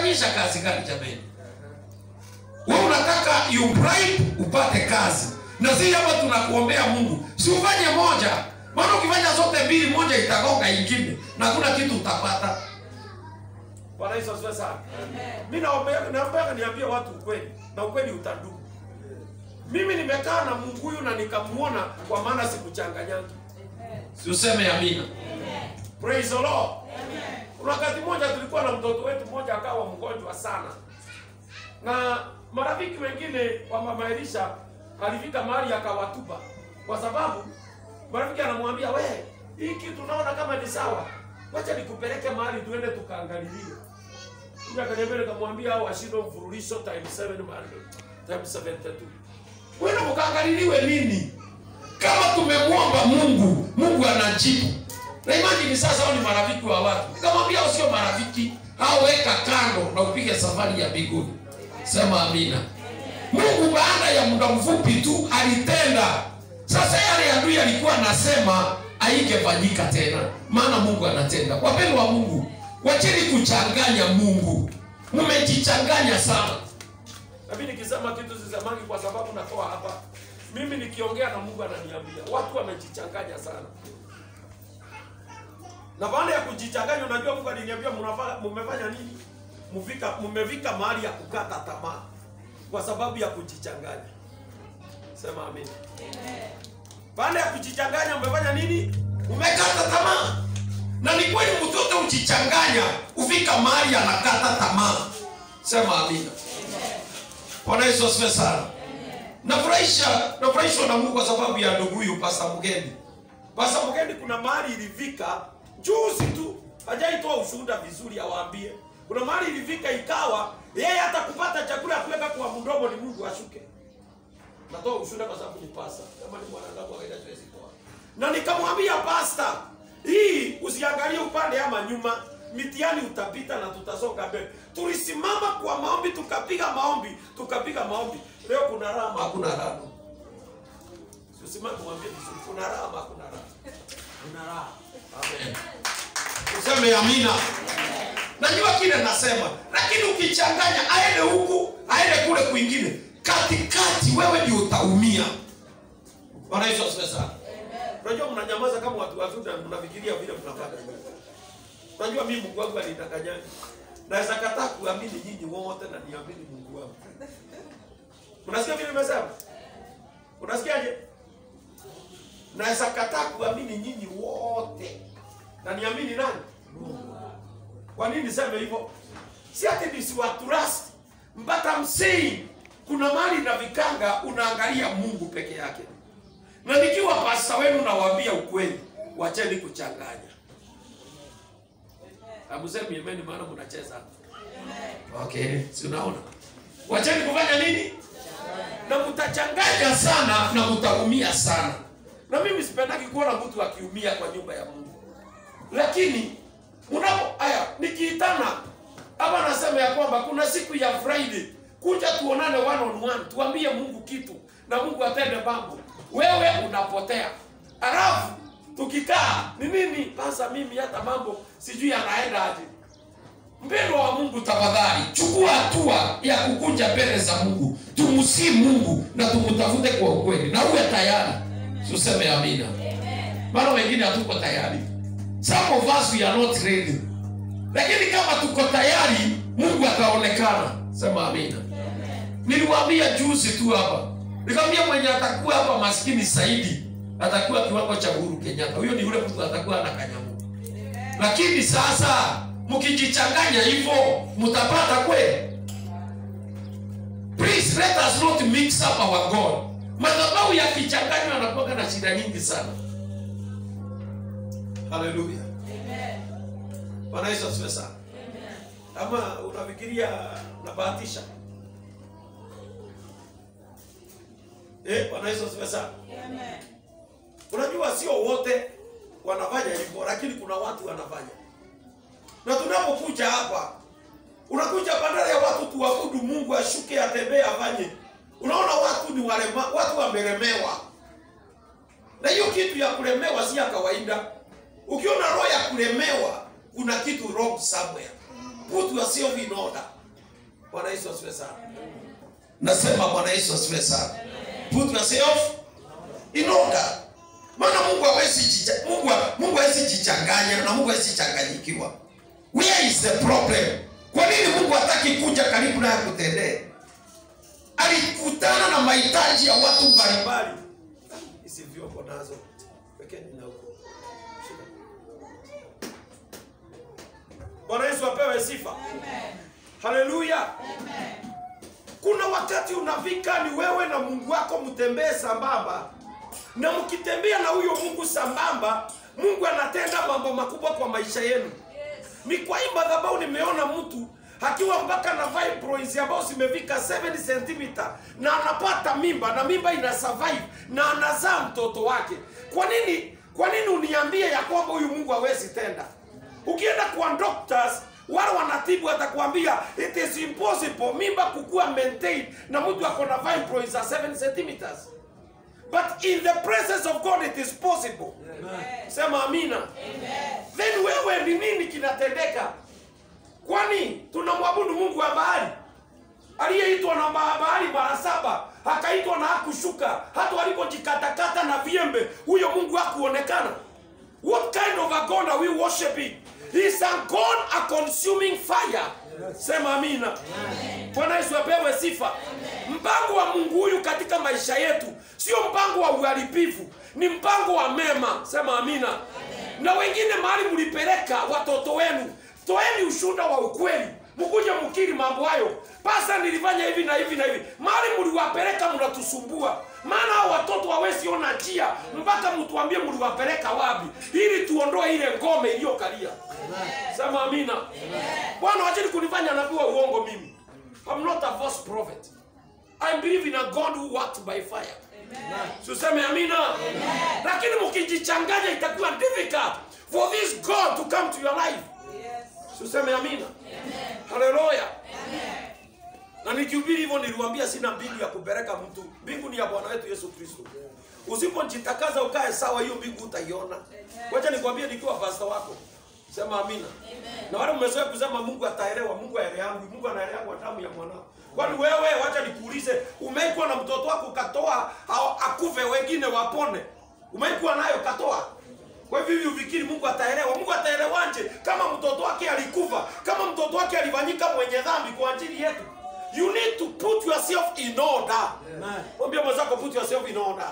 unafanyisha kazi gani jamani wewe unataka you bribe upate kazi na si hapa tunakuombea mungu si ufanye moja maana ukifanya zote mbili moja itagonga ingine na hakuna kitu utapata Bwana Yesu asifiwe sana. Mimi naombea naomba niambie watu ukweli na ukweli utadumu. Mimi nimekaa na Mungu huyu na nikamuona kwa maana sikuchanganyangi. si useme amina Praise the Lord. Kuna wakati mmoja tulikuwa na mtoto wetu mmoja akawa mgonjwa sana, na marafiki wengine wa mama Elisha alifika mahali akawatupa, kwa sababu marafiki anamwambia we, hii kitu naona kama ni sawa, wacha nikupeleke mahali tuende tukaangalilie. Mimi akaniambia, nikamwambia hao washindo mfululizo times 7 Monday times 72 wena mkaangaliliwe nini kama tumemwomba mungu mungu anajibu na imajini sasa hao ni marafiki wa watu nikamwambia hao sio marafiki hao weka kando na upige safari ya mbinguni sema amina mungu baada ya muda mfupi tu alitenda sasa yale adui alikuwa anasema haingefanyika tena maana mungu anatenda wapendo wa mungu wacheni kuchanganya mungu mmejichanganya sana Na mimi nikisema kitu sisemangi kwa sababu natoa hapa. Mimi nikiongea na Mungu ananiambia watu wamejichanganya sana. Na baada ya kujichanganya, unajua Mungu aliniambia mnafanya mmefanya nini? Mvika mmevika mahali ya kukata tamaa kwa sababu ya kujichanganya. Sema amen. Baada ya kujichanganya mmefanya nini? umekata tamaa na ni kweli mtoto ujichanganya ufika mahali anakata tamaa sema amina bwana yesu asifiwe sana nafurahisha nafurahishwa na mungu kwa sababu ya ndugu huyu pasa mgeni Basa mgeni, kuna mahali ilifika juzi tu, hajaitoa ushuhuda vizuri, awaambie. Kuna mahali ilifika ikawa yeye hata kupata chakula ya kuweka kwa mdomo ni Mungu ashuke. Natoa ushuhuda kwa sababu ni pasta, kama ni mwanadamu kawaida siwezi toa. Na nikamwambia pasta, hii usiangalie upande ama nyuma, mitihani utapita na tutasonga mbele. Tulisimama kwa maombi, tukapiga maombi, tukapiga maombi. Leo kuna raha, hakuna raha usimame mwambie vizuri, kuna raha ama hakuna raha? Kuna raha. Amen. useme amina najua kile nasema lakini ukichanganya aende huku aende kule kwingine katikati wewe ndio utaumia bwana yesu asifiwe sana Unajua mnanyamaza kama watu wazuri na mnafikiria vile mnafanya. Unajua mimi Mungu wangu alinidanganya. Naweza kataa kuamini nyinyi wote na niamini Mungu wangu. Unasikia vile nimesema? Unasikiaje? Naweza kataa kuamini nyinyi wote na niamini nani? Mungu. Kwa nini niseme hivyo? Si ati nisiwatrust, but I'm saying kuna mali na vikanga unaangalia Mungu peke yake na nikiwa pasta wenu nawaambia ukweli, wacheni kuchanganya. Amusemi ameni, maana mnacheza. okay si unaona wacheni kufanya nini na mtachanganya sana na mtaumia sana Na mimi sipendaki kuona mtu akiumia kwa nyumba ya Mungu, lakini mnapo aya, nikiitana hapa nasema ya kwamba kuna siku ya Friday, kuja tuonane one on one, tuambie Mungu kitu na Mungu atende mambo, wewe unapotea. Alafu tukikaa ni nini sasa, mimi hata mambo sijui yanaenda aje. mpendo wa mungu tafadhali chukua hatua ya kukunja mbele za mungu tumsii mungu na tumtafute kwa ukweli na uwe tayari tuseme amina maana wengine hatuko tayari some of us we are not ready lakini kama tuko tayari mungu ataonekana sema amina niliwaambia juzi tu hapa nikamwambia mwenye atakuwa hapa maskini zaidi atakuwa kiwango cha uhuru kenyatta huyo ni yule mtu atakuwa na kanyamu lakini sasa mkijichanganya hivyo mtapata kweli please let us not mix up our god madhabahu yakichanganywa anakuwa na shida nyingi sana haleluya bwana yesu asifiwe sana Ama unafikiria unabahatisha? Eh, Bwana Yesu asifiwe sana. Unajua sio wote wanafanya hivyo, lakini kuna watu wanafanya. Na tunapokuja hapa, unakuja badala ya watu tuabudu Mungu, ashuke, atembee, afanye. Unaona watu ni walema, watu wamelemewa. Na hiyo kitu ya kulemewa si ya kawaida. Ukiona roho ya kulemewa, kuna kitu wrong somewhere. Put yourself in order. Bwana Yesu asifiwe sana. nasema bwana yesu asifiwe sana put yourself in order maana mungu hawezi jicha- mungu mungu hawezi jichanganya na mungu hawezi changanyikiwa where is the problem kwa nini mungu hataki kuja karibu naye kutendee alikutana na mahitaji ya watu mbalimbali Mbali. Hizi vyombo nazo. Wekeni na huko. Shika. Bwana Yesu apewe sifa. Haleluya. Kuna wakati unafika ni wewe na Mungu wako mtembee sambamba, na mkitembea na huyo Mungu sambamba, Mungu anatenda mambo makubwa kwa maisha yenu. Ni kwa hii madhabahu nimeona mtu akiwa mpaka na fibroids ambao zimefika 7 cm na anapata mimba na mimba ina survive na anazaa mtoto wake. Kwa nini? Kwa nini uniambie ya kwamba huyu Mungu hawezi tenda? Ukienda kwa doctors wale wanatibu atakwambia it is impossible mimba kukua maintained na mtu ako na fibroids za 7 cm. But in the presence of God it is possible. Sema amina. Then wewe ni nini kinatendeka? Kwani tunamwabudu Mungu wa bahari aliyeitwa na ba- bahari mara saba akaitwa na hakushuka, hata walipojikatakata na viembe, huyo Mungu hakuonekana. What kind of a God are we worshiping? He is a God, a consuming fire. Sema amina. Bwana Yesu apewe sifa. Mpango wa Mungu huyu katika maisha yetu sio mpango wa uharibifu, ni mpango wa mema. Sema amina. Na wengine mahali mlipeleka watoto wenu, toeni ushuhuda wa ukweli, mkuje mkiri mambo hayo. Pasa, nilifanya hivi na hivi na hivi. Mahali mliwapeleka mnatusumbua, maana hao watoto hawezi ona njia mpaka mtuambie mliwapeleka wapi, ili tuondoe ile ngome iliyokalia. Sema amina. Bwana, wacheni kunifanya nabii wa uongo mimi. I'm not a false prophet. I believe in a God who works by fire. Tuseme amina. Lakini mkijichanganya itakuwa difficult for this God to come to your life. Tuseme amina. Haleluya. Na nikihubiri hivyo niliwaambia sina mbingu ya kupeleka mtu. Mbingu ni ya Bwana wetu Yesu Kristo. Usipojitakaza ukae sawa, hiyo mbingu utaiona. Wacha nikwambie nikiwa pastor wako. Sema amina. Na wale mmezoea kusema Mungu ataelewa, Mungu aelewangu, Mungu anaelewa kwa damu ya mwanao. Kwani wewe, wacha nikuulize, umeikuwa na mtoto wako ukatoa au akufe wengine wapone? Umeikuwa nayo katoa? Kwa hivyo hivi ufikiri Mungu ataelewa? Mungu ataelewanje kama mtoto wake alikufa, kama mtoto wake alifanyika mwenye dhambi kwa ajili yetu? You need to put yourself in order. Mwambie mwenzako put yourself in order.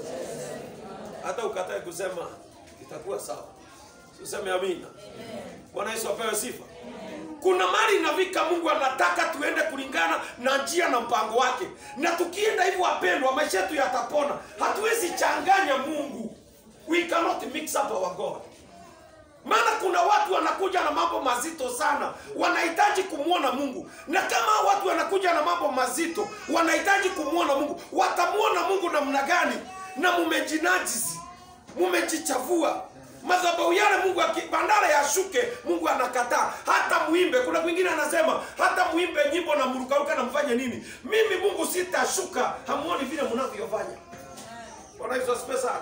Hata ukatae kusema itakuwa sawa. Tuseme amina. Bwana Yesu apewe sifa. Kuna mali inafika, Mungu anataka tuende kulingana na njia na mpango wake, na tukienda hivyo, wapendwa, maisha yetu yatapona. Hatuwezi changanya Mungu, we cannot mix up our God. Maana kuna watu wanakuja na mambo mazito sana, wanahitaji kumwona Mungu, na kama hao watu wanakuja na mambo mazito, wanahitaji kumwona Mungu, watamwona Mungu namna gani? Na mumejinajisi, mumejichafua madhabahu yale Mungu aki- bandara yashuke, Mungu anakataa. Hata muimbe, kuna kwingine anasema hata muimbe nyimbo na mrukaruka na mfanye nini, mimi Mungu sitashuka. Hamuoni vile mnavyofanya. Bwana Yesu asifiwe sana.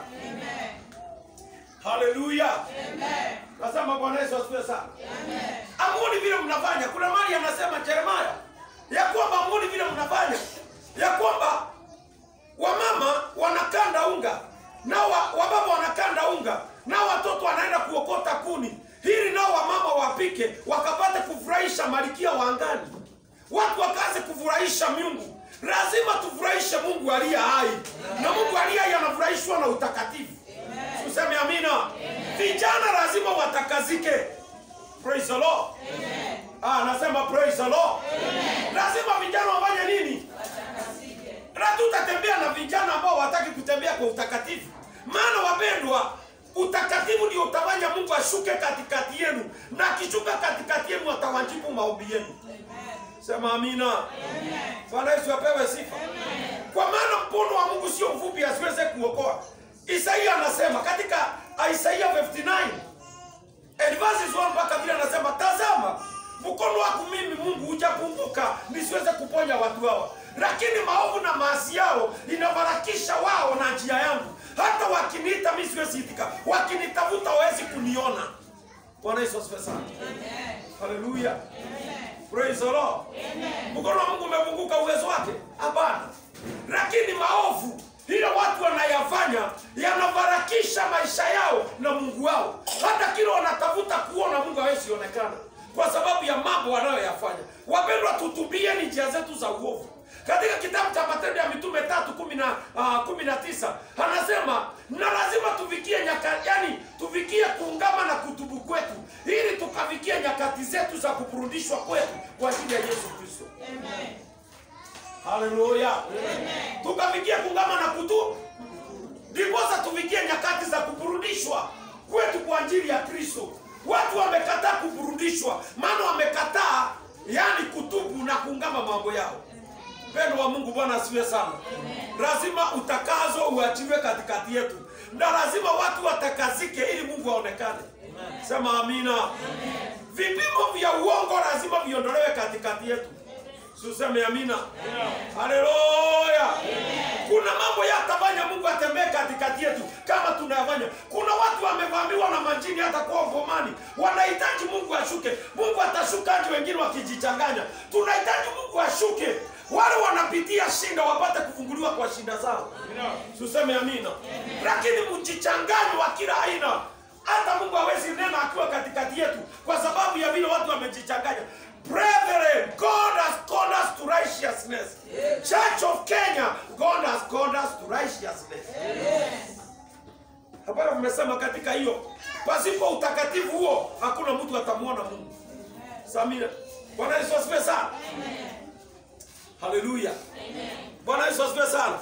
Haleluya. Nasema Bwana Yesu asifiwe sana. Hamuoni vile mnafanya. Kuna mali anasema Yeremia ya kwamba hamuoni vile mnafanya, ya kwamba wamama wanakanda unga nao wa- wababa wanakanda unga nao watoto wanaenda kuokota kuni ili nao wamama wapike wakapate kufurahisha malikia wa angani watu wakaanze kufurahisha Mungu lazima tufurahishe Mungu aliye hai na Mungu aliye hai anafurahishwa na utakatifu tuseme amina vijana lazima watakazike praise the Lord ah nasema praise the Lord lazima vijana wafanye nini na tutatembea na vijana ambao wataki kutembea kwa utakatifu. Maana wapendwa, utakatifu ndio utafanya Mungu ashuke katikati yenu, na akishuka katikati yenu atawajibu maombi yenu. Sema amina. Bwana Yesu apewe sifa. Kwa maana mkono wa Mungu sio mfupi asiweze kuokoa. Isaia anasema katika Isaia 59 and verses 1 mpaka vile anasema, tazama mkono wako mimi Mungu hujapunguka nisiweze kuponya watu hawa, lakini maovu na maasi yao inabarakisha wao na njia yangu. Hata wakiniita mimi siwezi itika, wakinitafuta hawezi kuniona. Bwana Yesu asifiwe sana. Haleluya. Praise the Lord. Mkono wa Mungu umepunguka uwezo wake? Hapana. Lakini maovu ile watu wanayafanya yanabarakisha maisha yao na Mungu wao. Hata kile wanatafuta kuona Mungu hawezi onekana kwa sababu ya mambo wanayoyafanya. Wapendwa, tutubieni njia zetu za uovu. Katika kitabu cha Matendo ya Mitume tatu kumi na ah, kumi na tisa anasema na lazima tufikie nyaka, yani tufikie kuungama na kutubu kwetu, ili tukafikie nyakati zetu za kuburudishwa kwetu kwa ajili ya Yesu Kristo. Haleluya, tukafikie kuungama na kutubu, ndiposa tufikie nyakati za kuburudishwa kwetu kwa ajili ya Kristo. Watu wamekataa kuburudishwa, maana wamekataa yani kutubu na kuungama mambo yao. Mpendo wa Mungu, Bwana asifiwe sana. Lazima utakazo uachiwe katikati yetu, na lazima watu watakazike ili Mungu aonekane. Sema amina. Vipimo vya uongo lazima viondolewe katikati yetu. Suseme amina. Haleluya. Kuna mambo yatafanya Mungu atembee katikati yetu kama tunayafanya. Kuna watu wamevamiwa na majini hata kwa ngomani, wanahitaji Mungu ashuke. Mungu atashukaje wengine wakijichanganya? Tunahitaji Mungu ashuke, wale wanapitia shinda wapate kufunguliwa kwa shinda zao. Tuseme amina. Lakini mjichanganye wa kila aina, hata Mungu hawezi nena akiwa katikati yetu kwa sababu ya vile watu wamejichanganya. Brethren, God has called us to righteousness. Church of Kenya, God has called us to righteousness. Hapana, mmesema katika hiyo, pasipo utakatifu huo hakuna mtu atamwona Mungu. Samina. Bwana Yesu asifiwe sana. Haleluya. Bwana Yesu asifiwe sana.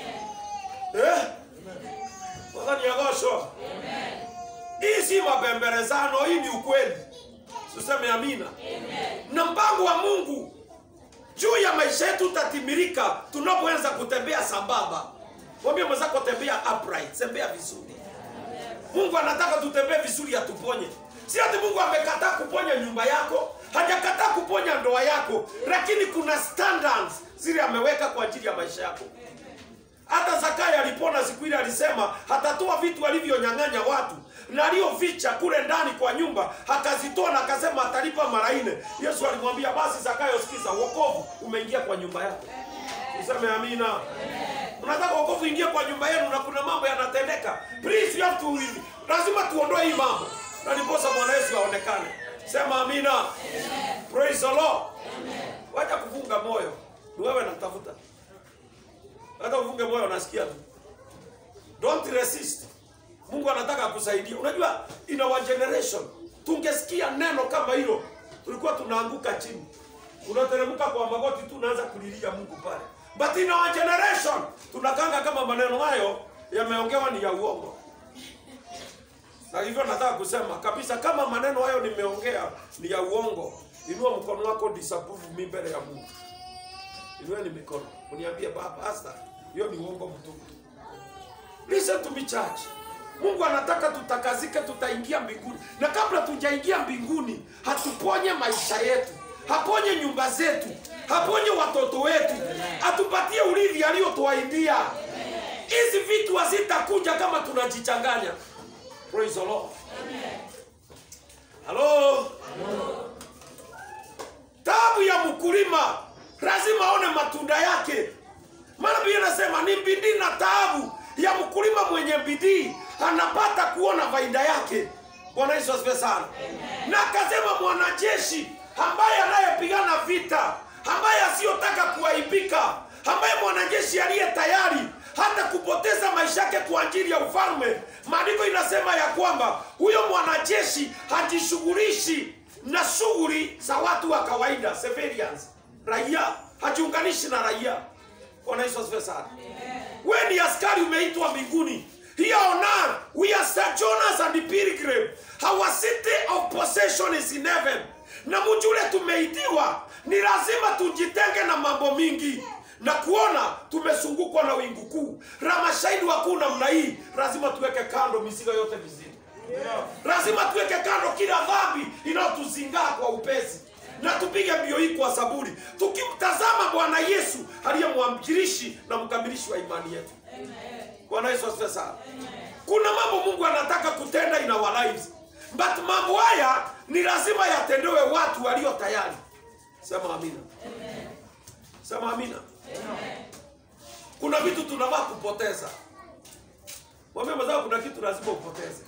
Eh? Bwana niagosho. Hii si mabembelezano, hii ni ukweli. Tuseme amina. Na mpango wa Mungu juu ya maisha yetu utatimilika tunapoanza kutembea sambamba. Mwambie mwenzako tembea upright, tembea vizuri. Mungu anataka tutembee vizuri atuponye. Si ati Mungu amekataa kuponya nyumba yako, hajakataa kuponya ndoa yako, lakini kuna standards zile ameweka kwa ajili ya maisha yako. Hata Zakayo alipona siku ile alisema hatatoa vitu alivyonyang'anya watu na alioficha kule ndani kwa nyumba akazitoa na akasema atalipa mara nne. Yesu alimwambia basi Zakayo, sikiza, wokovu umeingia kwa nyumba yako. Useme amina. Unataka wokovu ingie kwa nyumba yenu na kuna mambo yanatendeka. Please you have to lazima tuondoe hii mambo. Na ndiposa Bwana Yesu aonekane. Sema amina. Praise the Lord. Wacha kufunga moyo. Ni wewe natafuta. Hata ufunge moyo unasikia tu. Don't resist. Mungu anataka kusaidia. Unajua in our generation tungesikia neno kama hilo tulikuwa tunaanguka chini. Unateremka kwa magoti tu unaanza kulilia Mungu pale. But in our generation tunakanga kama maneno hayo yameongewa ni ya uongo. Na hivyo nataka kusema kabisa kama maneno hayo nimeongea ni ya uongo, inua mkono wako disapprove mimi mbele ya Mungu. Inueni mikono. Uniambie baba, pastor, hiyo ni uongo mtupu. Listen to me church. Mungu anataka tutakazike, tutaingia mbinguni, na kabla tujaingia mbinguni, hatuponye maisha yetu, haponye nyumba zetu, haponye watoto wetu, atupatie urithi aliyotuahidia. Hizi vitu hazitakuja kama tunajichanganya. Praise the Lord. Hello. Tabu ya mkulima lazima aone matunda yake, maana Biblia inasema ni bidii na taabu ya mkulima mwenye bidii anapata kuona faida yake. Bwana Yesu asifiwe sana. Na akasema mwanajeshi ambaye anayepigana vita, ambaye asiyotaka kuaibika, ambaye mwanajeshi aliye tayari hata kupoteza maisha yake kwa ajili ya ufalme. Maandiko inasema ya kwamba huyo mwanajeshi hajishughulishi na shughuli za watu wa kawaida, civilians, raia, hajiunganishi na raia. Bwana Yesu asifiwe sana. Wewe ni askari umeitwa mbinguni. Here on earth, we are sojourners and pilgrim. Our city of possession is in heaven. Na mji ule tumeitiwa, ni lazima tujitenge na mambo mingi na kuona tumezungukwa na wingu kuu la mashahidi wakuu namna hii. Lazima tuweke kando mizigo yote mizito, lazima tuweke kando kila dhambi inayotuzingaa kwa upesi na tupige mbio hii kwa saburi, tukimtazama Bwana Yesu aliye mwanzilishi na mkamilishi wa imani yetu. Bwana Yesu asifiwe sana. Kuna mambo Mungu anataka kutenda in our lives, but mambo haya ni lazima yatendewe watu walio tayari. Sema amina. Sema amina. Kuna vitu tunafaa kupoteza. Mwambie mwenzako kuna kitu lazima upoteze.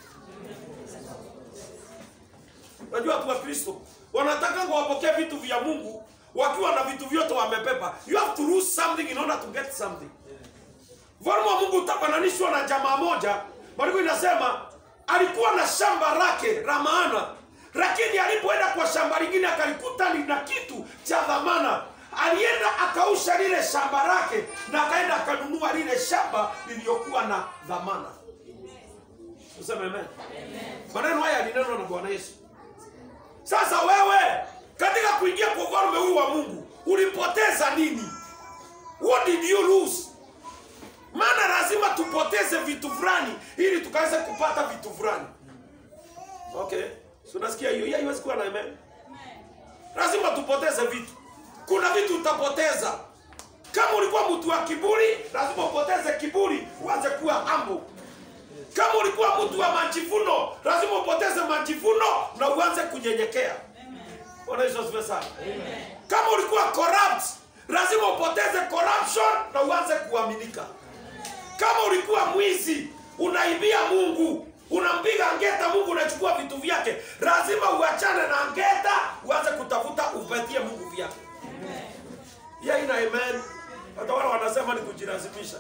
Unajua watu wa Kristo wanataka wapokee vitu vya Mungu wakiwa na vitu vyote wamepepa. You have to lose something in order to get something. Ufalme wa Mungu utafananishwa na jamaa moja, maandiko inasema alikuwa na shamba lake la maana, lakini alipoenda kwa shamba lingine akalikuta lina kitu cha dhamana. Alienda akausha lile shamba lake na akaenda akanunua lile shamba lililokuwa na dhamana. Tuseme amen. Maneno haya yalinenwa na Bwana Yesu. Sasa wewe katika kuingia kwa ufalme huu wa Mungu ulipoteza nini? What did you lose? Maana lazima tupoteze vitu fulani ili tukaweze kupata vitu fulani. Okay, so unasikia hiyo? Hiyo haiwezi kuwa na amen. Lazima tupoteze vitu. Kuna vitu utapoteza. Kama ulikuwa mtu wa kiburi, lazima upoteze kiburi, uanze kuwa humble. Kama ulikuwa mtu wa majivuno, lazima upoteze majivuno na uanze kunyenyekea. Bwana Yesu asifiwe sana. Kama ulikuwa corrupt, lazima upoteze corruption na uanze kuaminika. Kama ulikuwa mwizi, unaibia Mungu, unampiga ngeta Mungu, unachukua vitu vyake, lazima uachane na ngeta, uanze kutafuta upatie Mungu vyake. Yeah, ina amen. Hata wale wanasema ni kujilazimisha.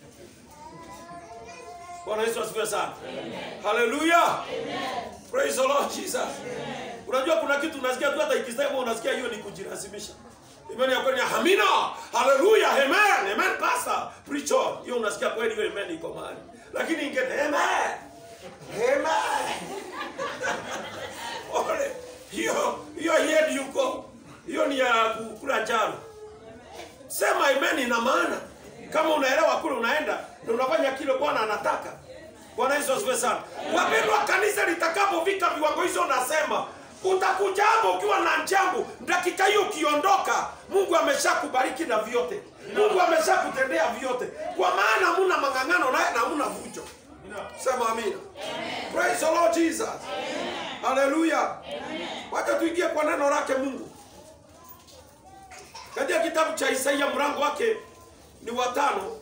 Bwana Yesu asifiwe sana. Haleluya. Praise the Lord Jesus. Unajua kuna kitu unasikia tu hata ikisema unasikia hiyo ni kujilazimisha. Imani ya kweli ni amina. Haleluya. Amen. Amen pastor. Preach on. Hiyo unasikia kweli hiyo amen iko mahali. Lakini ingine amen. Amen. Ole. Hiyo hiyo yedi yuko. Hiyo ni ya kukula jaro. Sema amen ina maana. Kama unaelewa kule unaenda na unafanya kile Bwana anataka. Bwana Yesu asifiwe sana. Wapendwa, kanisa litakapofika viwango hizo, nasema utakuja hapo ukiwa na njambo, dakika hiyo ukiondoka, Mungu ameshakubariki na vyote. Mungu ameshakutendea vyote, kwa maana hamuna mang'ang'ano naye na hamuna vujo. Sema amina. Praise the Lord Jesus. Haleluya. Wacha tuingie kwa neno lake Mungu katika kitabu cha Isaia mlango wake ni watano.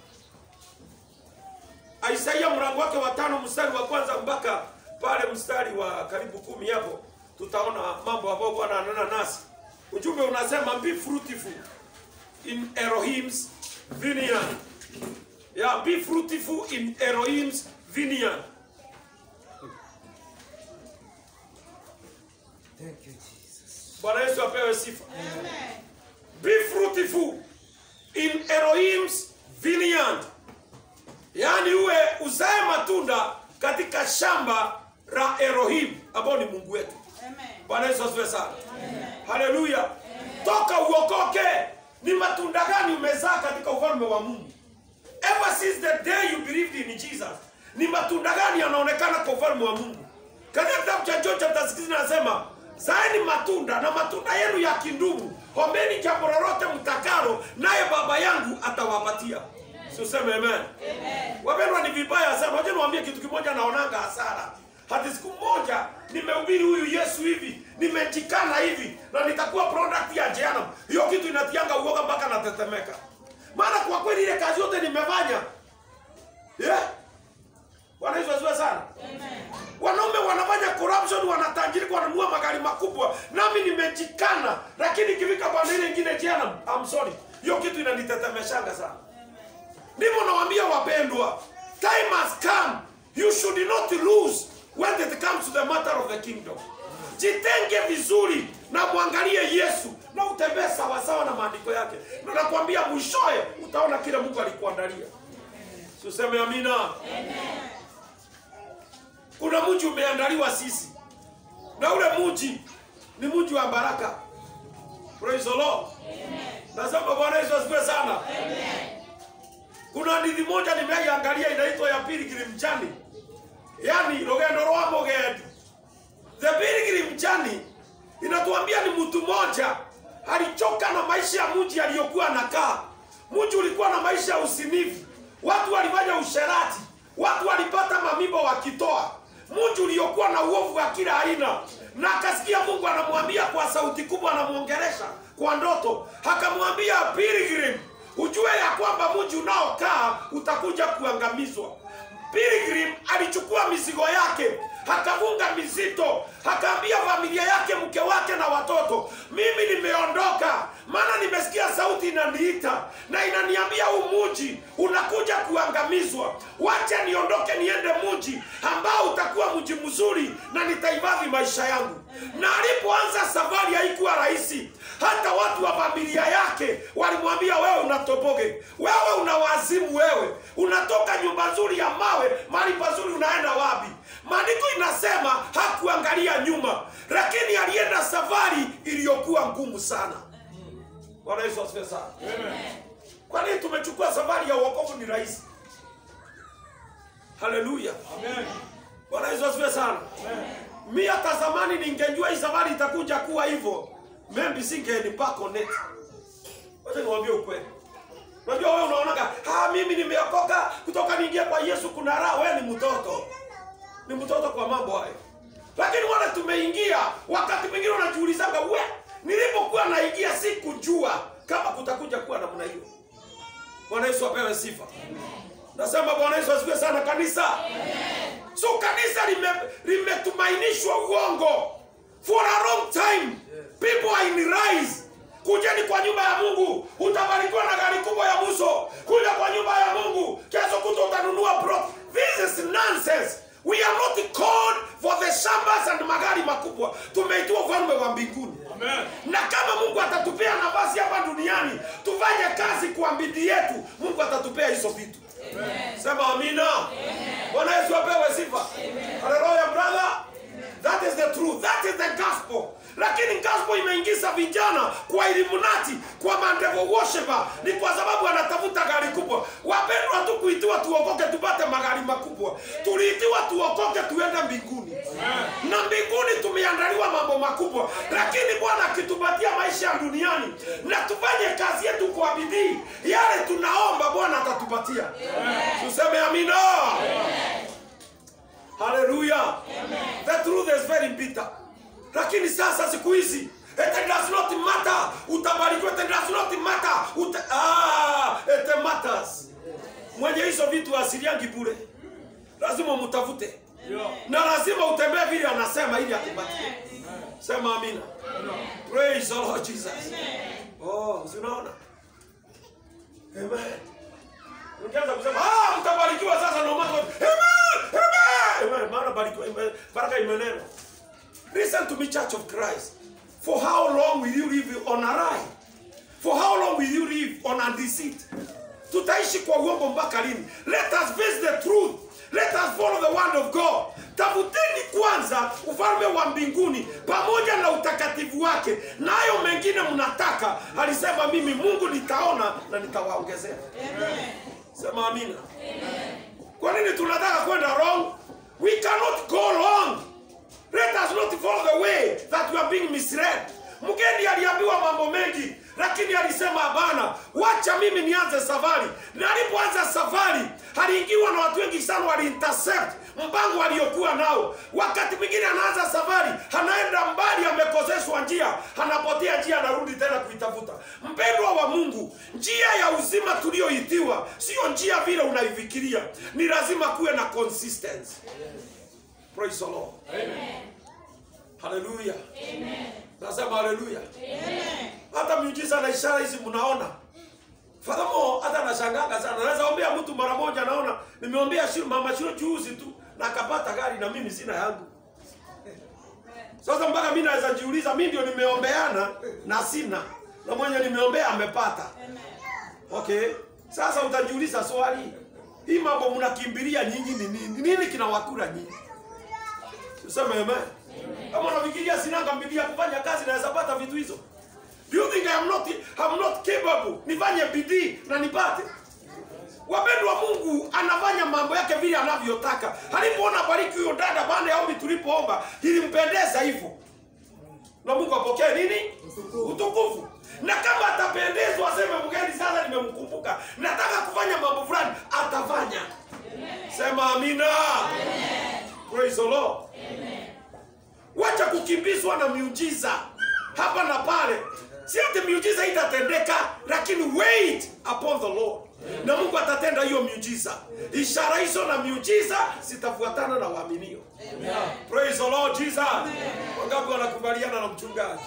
Isaia mlango wake wa tano mstari wa kwanza mpaka pale mstari wa karibu kumi hapo tutaona mambo ambayo Bwana ananena nasi. Ujumbe unasema be fruitful in Elohim's vineyard. Yeah, be fruitful in Elohim's vineyard. Thank you, Jesus. Bwana Yesu apewe sifa. Be fruitful in Elohim's vineyard. Yaani uwe uzae matunda katika shamba la Elohim ambao ni Mungu wetu. Bwana Yesu asifiwe sana. Haleluya. Toka uokoke. Ni matunda gani umezaa katika ufalme wa Mungu? Ever since the day you believed in Jesus. Ni matunda gani yanaonekana kwa ufalme wa Mungu? Katika kitabu cha John chapter 16 anasema, zaeni matunda na matunda yenu yakidumu, ombeni jambo lolote mtakalo, naye Baba yangu atawapatia. Si useme amen. Wapendwa, ni vibaya sana. Wacha niwaambie kitu kimoja, naonanga hasara. Hati siku moja nimehubiri huyu Yesu hivi, nimejikana hivi na nitakuwa product ya jehanamu. Hiyo kitu inatianga uoga mpaka natetemeka. Maana kwa kweli ile kazi yote nimefanya. Yeah. Bwana Yesu asifiwe sana. Wanaume wanafanya corruption, wanatajirika, wananunua magari makubwa, nami nimejikana, lakini ikifika pande ile nyingine jehanamu, I'm sorry, hiyo kitu inanitetemeshanga sana. Ndivyo nawaambia wapendwa, time has come, you should not lose when it comes to the matter of the kingdom. Jitenge vizuri na mwangalie Yesu na utembee sawasawa na maandiko yake, na nakwambia mwishoe utaona kile Mungu alikuandalia. Si useme amina. Kuna mji umeandaliwa sisi, na ule mji ni mji wa baraka. Praise the Lord. Nasema Bwana Yesu asifiwe sana. Kuna hadithi moja nimeiangalia inaitwa ya Pilgrim Journey, yaani rugendo rwa mugendi. The Pilgrim Journey inatuambia ni mtu mmoja alichoka na maisha ya mji aliyokuwa anakaa. Mji ulikuwa na maisha ya usinifu, watu walifanya usherati, watu walipata mamimba wakitoa, mji uliokuwa na uovu wa kila aina na akasikia mungu anamwambia kwa sauti kubwa anamwongelesha kwa ndoto akamwambia pilgrim ujue ya kwamba mji unaokaa utakuja kuangamizwa pilgrim alichukua mizigo yake akafunga mizito akaambia familia yake mke wake na watoto mimi nimeondoka maana nimesikia sauti inaniita na inaniambia huu mji unakuja kuangamizwa wacha niondoke niende mji ambao utakuwa mji mzuri na nitahifadhi maisha yangu na alipoanza safari haikuwa rahisi hata watu wa familia yake walimwambia wewe unatoboge wewe una wazimu wewe unatoka nyumba nzuri ya mawe mahali pazuri unaenda wapi maandiko inasema hakuangalia nyuma lakini alienda safari iliyokuwa ngumu sana bwana yesu asifiwe sana kwa nini tumechukua safari ya uokovu ni rahisi haleluya bwana yesu asifiwe sana mi hata zamani ningejua hii safari itakuja kuwa hivyo maybe singenipako net wacha niwaambie ukweli unajua wewe unaonaga ah, mimi nimeokoka kutoka niingie kwa yesu kuna raha wewe ni mtoto ni mtoto kwa mambo hayo lakini wale tumeingia wakati mwingine unajiulizaga we nilipokuwa naingia sikujua kama kutakuja kuwa namna hiyo bwana yesu apewe sifa nasema bwana yesu asifiwe sana kanisa so kanisa lime- limetumainishwa uongo for a long time people are in rise kujeni kwa nyumba ya mungu utabarikiwa na gari kubwa ya muso kuja kwa nyumba ya mungu kesho kuto utanunua plot this is nonsense we are not called for the shambas and magari makubwa tumeitiwa ufalme wa mbinguni na kama mungu atatupea nafasi hapa duniani tufanye kazi kwa bidii yetu mungu atatupea hizo vitu sema amina bwana yesu apewe sifa haleluya brother that is the truth that is the gospel lakini gospel imeingiza vijana kwa elimunati kwa mandevo worshiper ni kwa sababu anatafuta gari kubwa wapendwa tu kuitiwa tuokoke tupate magari makubwa tuliitiwa tuokoke tuende mbinguni na mbinguni tumeandaliwa mambo makubwa lakini bwana akitupatia maisha ya duniani na tufanye kazi yetu kwa bidii yale tunaomba bwana atatupatia tuseme amina haleluya the truth is very bitter lakini sasa siku hizi it does not matter utabarikiwa it does not matter Uta, ah, it matters mwenye hizo vitu asiliangi bure lazima mtafute na lazima utembee vile anasema ili akupatie sema amina praise the lord jesus oh si unaona amen Ukianza kusema ah, mtabarikiwa sasa no matter what. Amen, amen, amen. Maana barikiwa, ime- baraka imenena. Listen to me, Church of Christ. For how long will you live on a lie? For how long will you live on a deceit? Tutaishi kwa uongo mpaka lini? Let us face the truth. Let us follow the word of God. Tafuteni kwanza ufalme wa mbinguni pamoja na utakatifu wake, na hayo mengine mnataka. Alisema mimi Mungu nitaona na nitawaongezea. Sema amina. Kwa nini tunataka kwenda wrong? We cannot go wrong. Let us not follow the way that we are being misled. Mgeni aliambiwa mambo mengi, lakini alisema hapana, wacha mimi nianze safari. Na alipoanza safari, aliingiwa na watu wengi sana, wali intercept mpango aliokuwa nao. Wakati mwingine anaanza safari, anaenda mbali, amekoseshwa njia, anapotea njia, anarudi tena kuitafuta. Mpendwa wa Mungu, njia ya uzima tulioitiwa sio njia vile unaifikiria. Ni lazima kuwe na consistency. Praise the Lord. Haleluya. Nasema haleluya. Hata miujiza na ishara hizi mnaona. Fadhamo hata nashangaga sana. Naweza ombea mtu mara moja naona nimeombea shule mama shule juzi tu na akapata gari na mimi sina yangu. Sasa mpaka mimi naweza jiuliza mimi ndio nimeombeana na sina. Na mwenye nimeombea amepata. Okay. Sasa utajiuliza swali. Hii mambo mnakimbilia nyinyi ni nini? Nini kinawakula nyinyi? Tuseme amen. Kama unafikiria sinanga bidii ya kufanya kazi naweza pata vitu hizo. Do you think I am not I'm not capable? Nifanye bidii na nipate. Wapendwa, Mungu anafanya mambo yake vile anavyotaka. Alipoona bariki huyo dada baada ya ombi tulipoomba, ilimpendeza hivyo. Na Mungu apokee nini? Utukufu. Na kama atapendezwa aseme mgeni, sasa nimemkumbuka, nataka kufanya mambo fulani, atafanya. Sema amina. praise the lord wacha kukimbizwa na miujiza hapa na pale si ati miujiza itatendeka lakini wait upon the lord na mungu atatenda hiyo miujiza ishara hizo na miujiza zitafuatana na waaminio praise the lord jesus wangapi wanakubaliana na mchungaji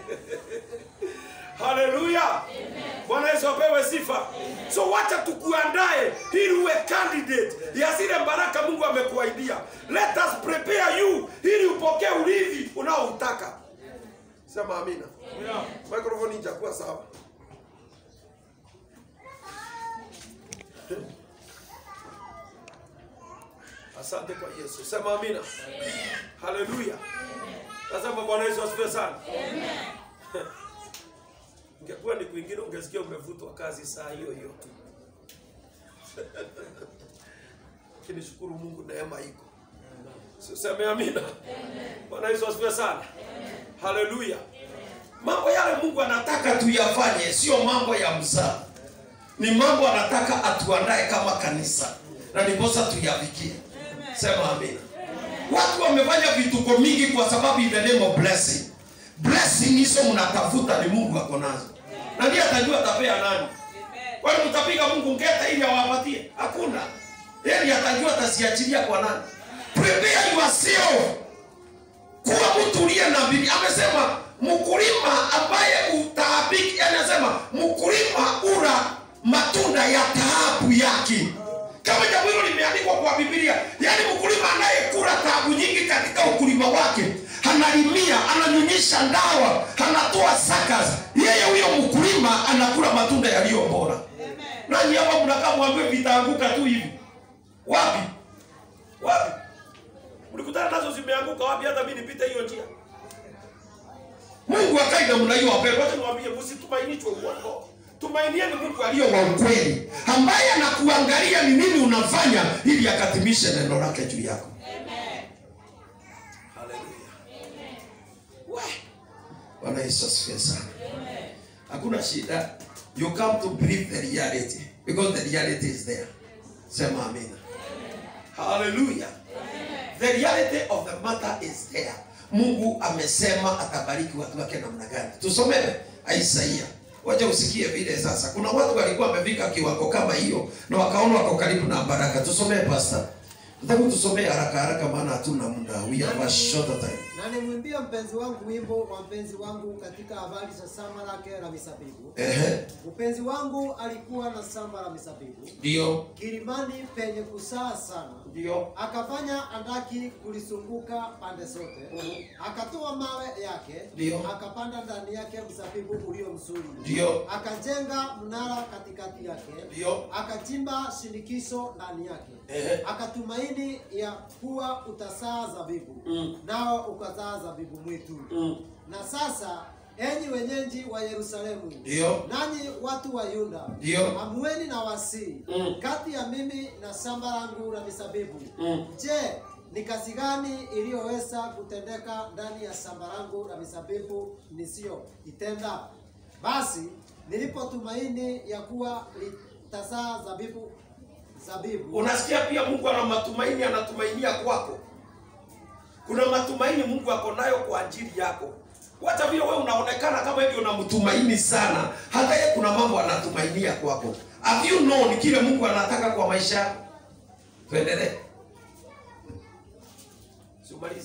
haleluya bwana yesu apewe sifa so wacha tukuandae ili uwe candidate ya zile baraka mungu amekuaidia let us prepare you ili upokee urithi unaoutaka sema amina microphone ijakuwa sawa asante kwa yesu sema amina haleluya nasema bwana yesu asifiwe sana ingekuwa ni kwingine ungesikia umevutwa kazi saa hiyo hiyo tu lakini shukuru mungu neema iko siseme amina bwana yesu asifiwe sana haleluya mambo yale mungu anataka tuyafanye sio mambo ya mzaa ni mambo anataka atuandae kama kanisa na ndiposa tuyafikie sema amina watu wamefanya vituko mingi kwa sababu in the name of blessing blessing hizo mnatafuta ni mungu ako nazo na ndiye atajua atapea nani kwani mtapiga mungu ngeta ili awapatie hakuna yeye ndiye atajua ataziachilia kwa nani prepare yourself kuwa mtu uliye na bidii amesema mkulima ambaye utaabiki anasema mkulima ura matunda ya taabu yake kama jambo hilo limeandikwa kwa biblia yaani mkulima anayekula taabu nyingi katika ukulima wake analimia ananyunyisha ndawa anatoa sakas yeye huyo mkulima anakula matunda yaliyo bora nanyi hapa mnakaa mwambie vitaanguka tu hivi wapi wapi mlikutana nazo zimeanguka wapi hata mi nipite hiyo njia mungu akai namna hiyo wapendwa wacha niwaambie msitumainishwe uongo tumainieni mungu aliyo aliyo wa ukweli ambaye anakuangalia ni nini unafanya ili akatimishe neno lake juu yako haleluya bwana yesu asifiwe sana hakuna shida you come to believe the reality because the reality is there sema amina haleluya the reality of the matter is there mungu amesema atabariki watu wake namna gani tusomewe isaia wacha usikie vile sasa kuna watu walikuwa wamefika kiwango kama hiyo na wakaona wako karibu na baraka tusomee pasta nataka tusomee haraka haraka maana hatuna muda we have a short time na nimwimbie mpenzi wangu wimbo wa mpenzi wangu katika habari za shamba lake la misabibu. ehe Mpenzi wangu alikuwa na shamba la misabibu ndio kilimani penye kusaa sana, ndio akafanya andaki kulisunguka pande zote, akatoa mawe yake, Ndio. akapanda ndani yake mzabibu ulio mzuri, ndio akajenga mnara katikati yake, ndio akachimba shinikizo ndani yake, ehe akatumaini ya kuwa utazaa zabibu, Mm. nao ukazaa zabibu mwitu. Mm. Na sasa enyi wenyeji wa Yerusalemu, ndio nanyi watu wa Yuda, Ndio. amueni na wasii Mm. kati ya mimi na shamba langu la misabibu. Mm. Je, ni kazi gani iliyoweza kutendeka ndani ya shamba langu la misabibu nisiyoitenda? Basi nilipotumaini ya kuwa litazaa zabibu zabibu unasikia pia mungu ana matumaini anatumainia kwako kuna matumaini mungu ako nayo kwa ajili yako wacha vile wewe unaonekana kama hivyo unamtumaini sana hata ye kuna mambo anatumainia kwako have you known kile mungu anataka kwa maisha yako tuendelee siumalize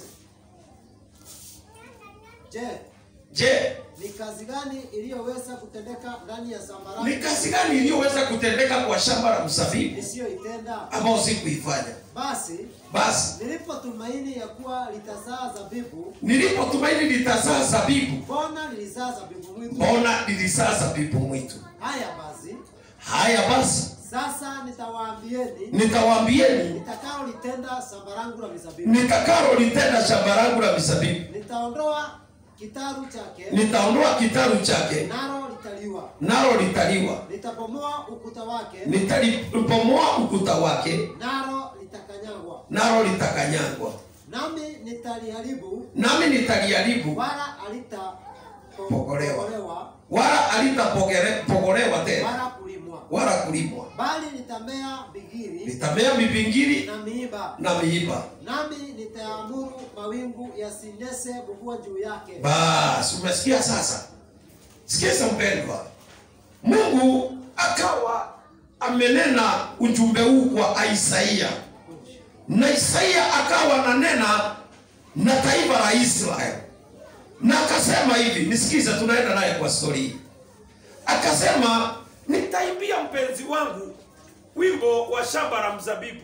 Je, je ni kazi gani iliyoweza kutendeka ndani ya shamba langu ni kazi gani iliyoweza kutendeka kwa shamba la mzabibu nisiyoitenda? ambao sikuifanya Basi basi nilipotumaini ya kuwa litazaa zabibu, nilipotumaini litazaa zabibu mbona lilizaa zabibu mwitu? mbona lilizaa zabibu mwitu Haya basi, haya basi sasa nitawaambieni nitawaambieni nitakaolitenda shamba langu la mizabibu. nitakalo litenda shamba langu la mizabibu Nitaondoa kitaru chake, nitaondoa kitaru chake nalo litaliwa. nalo litaliwa Nitabomoa ukuta wake, nitalipomoa ukuta wake nalo litakanyagwa. nalo litakanyangwa Nami nitaliharibu, nami nitaliharibu wala halitapogolewa Pogolewa. wala alitapogolewa tena wala kulimwa. wala kulimwa bali nitamea bigiri litamea mipingili na miiba na miiba nami nitaamuru mawingu yasinese mvua juu yake basi umesikia sasa sikiza mpendwa mungu akawa amenena ujumbe huu kwa isaia na isaia akawa ananena na taifa la israeli na akasema hivi nisikize tunaenda naye kwa stori hii akasema nitaimbia mpenzi wangu wimbo wa shamba la mzabibu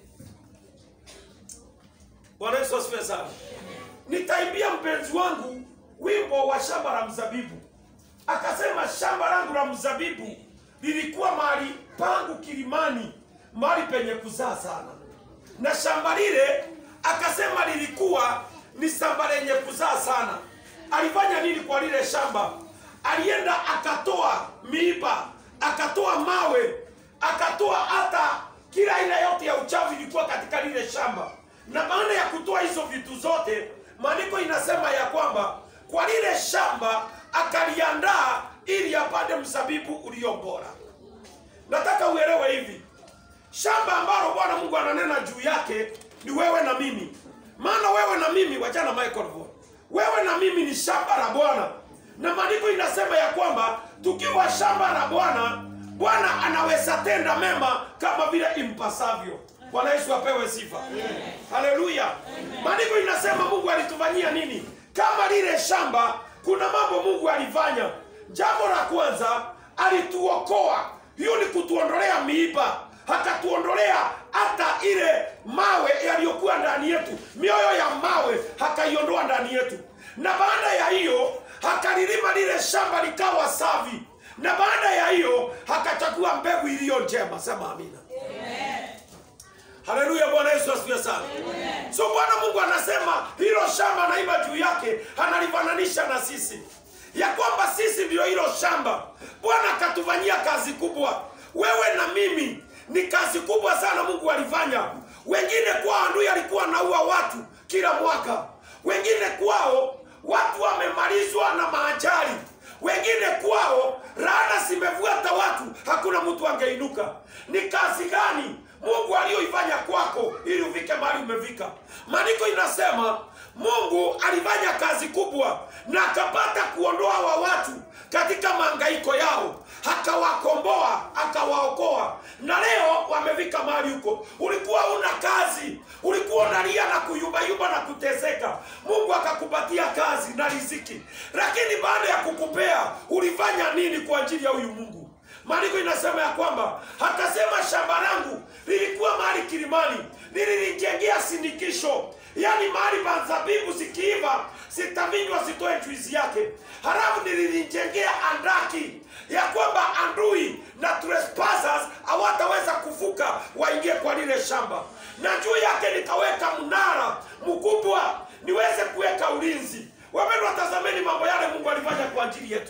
bwana yesu asifiwe sana nitaimbia mpenzi wangu wimbo wa shamba la mzabibu akasema shamba langu la mzabibu lilikuwa mahali pangu kilimani mahali penye kuzaa sana na shamba lile akasema lilikuwa ni shamba lenye kuzaa sana alifanya nini kwa lile shamba alienda akatoa miiba akatoa mawe akatoa hata kila aina yote ya uchafu ilikuwa katika lile shamba na baada ya kutoa hizo vitu zote maandiko inasema ya kwamba kwa lile shamba akaliandaa ili apande mzabibu ulio bora nataka uelewe hivi shamba ambalo bwana mungu ananena juu yake ni wewe na mimi maana wewe na mimi wachana microphone wewe na mimi ni shamba la bwana na maandiko inasema ya kwamba tukiwa shamba la bwana bwana anaweza tenda mema kama vile impasavyo bwana yesu apewe sifa haleluya maandiko inasema mungu alitufanyia nini kama lile shamba kuna mambo mungu alifanya jambo la kwanza alituokoa hiyo ni kutuondolea miiba akatuondolea hata ile mawe yaliyokuwa ndani yetu mioyo ya mawe akaiondoa ndani yetu na baada ya hiyo akalilima lile shamba likawa safi na baada ya hiyo akachagua mbegu iliyo njema sema amina haleluya bwana yesu asifiwe sana so bwana mungu anasema hilo shamba naiba juu yake analifananisha na sisi ya kwamba sisi ndio hilo shamba bwana akatufanyia kazi kubwa wewe na mimi ni kazi kubwa sana mungu alifanya wengine kwao ndui alikuwa naua watu kila mwaka wengine kwao watu wamemalizwa na maajali wengine kwao laana zimevuata watu hakuna mtu angeinuka ni kazi gani mungu aliyoifanya kwako ili ufike mahali umefika maandiko inasema mungu alifanya kazi kubwa na akapata kuondoa wa watu katika maangaiko yao akawakomboa akawaokoa na leo wamefika mahali huko ulikuwa una kazi ulikuwa unalia na kuyumbayumba na kuteseka mungu akakupatia kazi na riziki lakini baada ya kukupea ulifanya nini kwa ajili ya huyu mungu maandiko inasema ya kwamba akasema shamba langu lilikuwa mahali kilimani nililijengea sindikisho yaani mahali pa zabibu zikiiva zitavinywa zitoe juizi yake halafu nililijengea andaki ya kwamba andui na trespassers hawataweza kuvuka waingie kwa lile shamba na juu yake nikaweka mnara mkubwa niweze kuweka ulinzi wapendwa tazameni mambo yale mungu alifanya kwa ajili yetu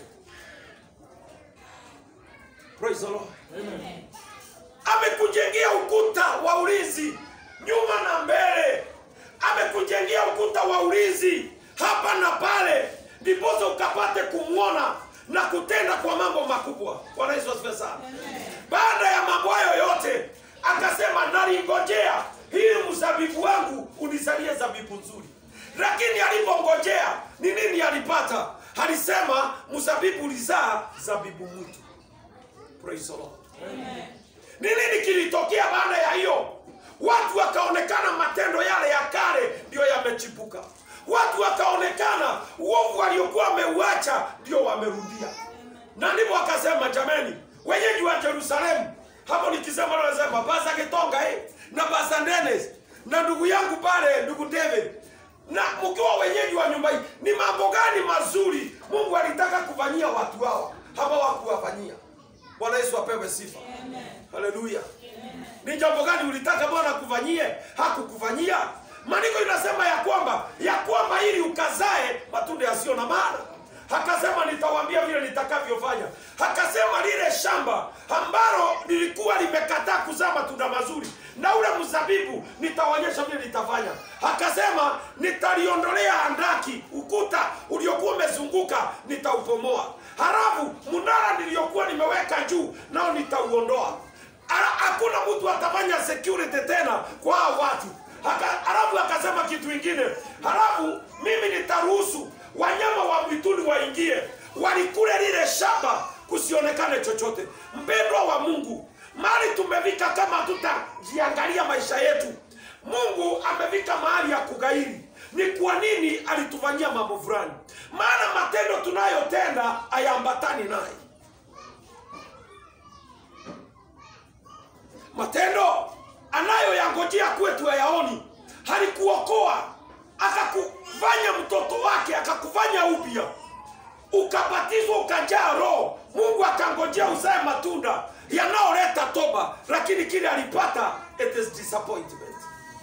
Praise the Lord. amekujengea ukuta wa ulinzi nyuma na mbele amekujengea ukuta wa ulinzi hapa na pale ndiposa ukapate kumwona na kutenda kwa mambo makubwa bwana yesu asifiwe sana baada ya mambo hayo yote akasema nalingojea ili mzabibu wangu unizalie zabibu nzuri lakini alipongojea ni nini alipata alisema mzabibu ulizaa zabibu mwitu Praise the Lord. Ni nini kilitokea baada ya hiyo? Watu wakaonekana matendo yale ya kale ndio yamechipuka. Watu wakaonekana uovu waliokuwa wameuacha ndio wamerudia, na ndipo wakasema, jameni, wenyeji wa Yerusalemu, hapo nikisema nasema Pasa Kitonga eh, na Pasa Dennis na ndugu yangu pale, ndugu David na mkiwa wenyeji wa nyumba hii, ni mambo gani mazuri Mungu alitaka kufanyia watu hawa hawa wakuwafanyia? Bwana Yesu apewe sifa. Haleluya. Ni jambo gani ulitaka Bwana akufanyie? Hakukufanyia. Maandiko inasema ya kwamba ya kwamba ili ukazae matunda yasiyo na maana. Akasema nitawaambia vile nitakavyofanya. Akasema lile shamba ambalo lilikuwa limekataa kuzaa matunda mazuri na ule mzabibu nitaonyesha vile nitafanya. Akasema nitaliondolea handaki, ukuta uliokuwa umezunguka nitaupomoa. Halafu mnara niliyokuwa nimeweka juu nao nitauondoa Ala- hakuna mtu atafanya security tena kwa hao watu Aka, halafu akasema kitu ingine halafu mimi nitaruhusu wanyama wa mwituni waingie walikule lile shamba kusionekane chochote mpendwa wa mungu mali tumefika kama tutajiangalia maisha yetu mungu amefika mahali ya kugairi ni kwa nini alitufanyia mambo fulani maana matendo tunayotenda hayaambatani naye matendo anayoyangojea kwetu hayaoni halikuokoa akakufanya mtoto wake akakufanya upya ukabatizwa ukajaa roho mungu akangojea uzae matunda yanayoleta toba lakini kile alipata it is disappointment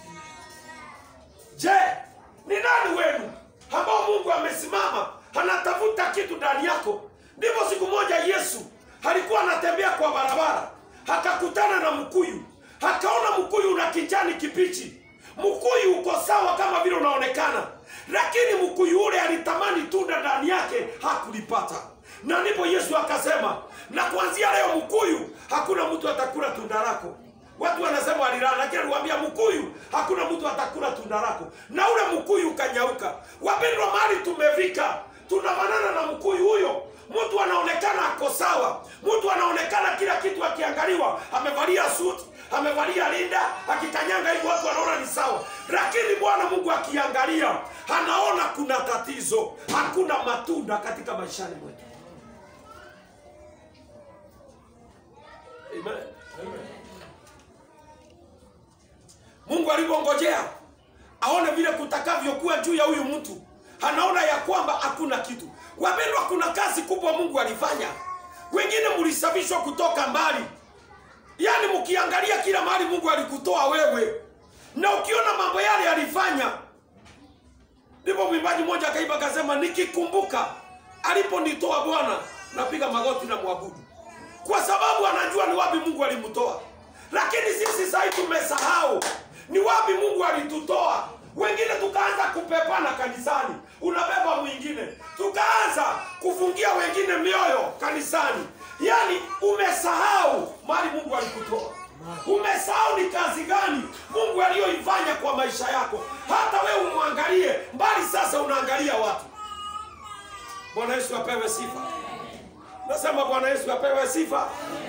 je ni nani wenu ambao mungu amesimama anatafuta kitu ndani yako ndipo siku moja yesu alikuwa anatembea kwa barabara akakutana na mkuyu akaona mkuyu una kijani kibichi mkuyu uko sawa kama vile unaonekana lakini mkuyu ule alitamani tunda ndani yake hakulipata na ndipo yesu akasema na kuanzia leo mkuyu hakuna mtu atakula tunda lako watu wanasema walilala lakini aliwaambia mkuyu hakuna mtu atakula tunda lako na ule mkuyu ukanyauka wapendwa mahali tumefika tunafanana na mkuyu huyo mtu anaonekana ako sawa mtu anaonekana kila kitu akiangaliwa amevalia suti amevalia linda akikanyanga hivi watu wanaona ni sawa lakini bwana mungu akiangalia anaona kuna tatizo hakuna matunda katika maishani mwetu Amen. mungu alivyongojea aone vile kutakavyokuwa juu ya huyu mtu anaona ya kwamba hakuna kitu wapendwa kuna kazi kubwa mungu alifanya wengine mlisafishwa kutoka mbali yaani mkiangalia kila mahali mungu alikutoa wewe na ukiona mambo yale alifanya ndipo mwimbaji mmoja akaiba akasema nikikumbuka aliponitoa bwana napiga magoti na mwabudu kwa sababu anajua ni wapi mungu alimtoa lakini sisi sahii tumesahau ni wapi mungu alitutoa wengine tukaanza kupepana kanisani unabeba mwingine tukaanza kufungia wengine mioyo kanisani yaani umesahau mali mungu alikutoa umesahau ni kazi gani mungu aliyoifanya kwa maisha yako hata wewe umwangalie mbali sasa unaangalia watu bwana yesu apewe sifa nasema bwana yesu apewe sifa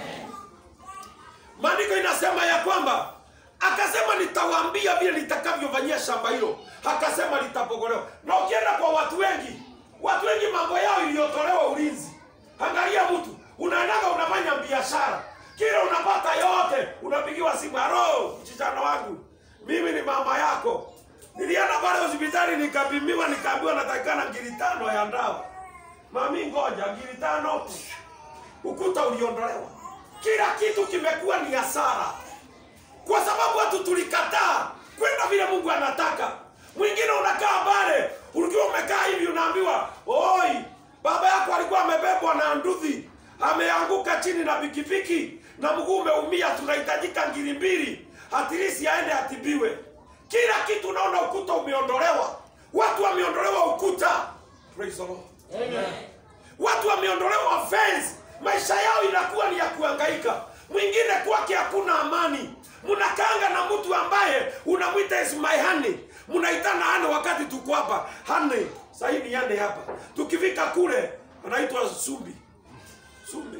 maandiko inasema ya kwamba akasema nitawaambia vile nitakavyofanyia shamba hilo akasema litapogolewa na ukienda kwa watu wengi watu wengi mambo yao iliyotolewa ulinzi angalia mtu unaendaga unafanya biashara kila unapata yote unapigiwa simu haro mchichano wangu mimi ni mama yako nilienda pale hospitali nikapimiwa nikaambiwa natakikana ngiri tano ya ndawa mami ngoja ngiri tano ukuta uliondolewa kila kitu kimekuwa ni hasara kwa sababu watu tulikataa kwenda vile mungu anataka mwingine unakaa pale ukiwa umekaa hivi unaambiwa oi baba yako alikuwa amebebwa na nduthi ameanguka chini na pikipiki na mguu umeumia tunahitajika ngiri mbili hatirisi aende atibiwe kila kitu unaona ukuta umeondolewa watu wameondolewa ukuta Praise the Lord. watu wameondolewa fence maisha yao inakuwa ni ya kuhangaika mwingine kwake hakuna amani mnakaanga na mtu ambaye unamwita is my honey mnaitana hane wakati tuko hapa hane sahii ni yane hapa tukifika kule anaitwa sumbi sumbi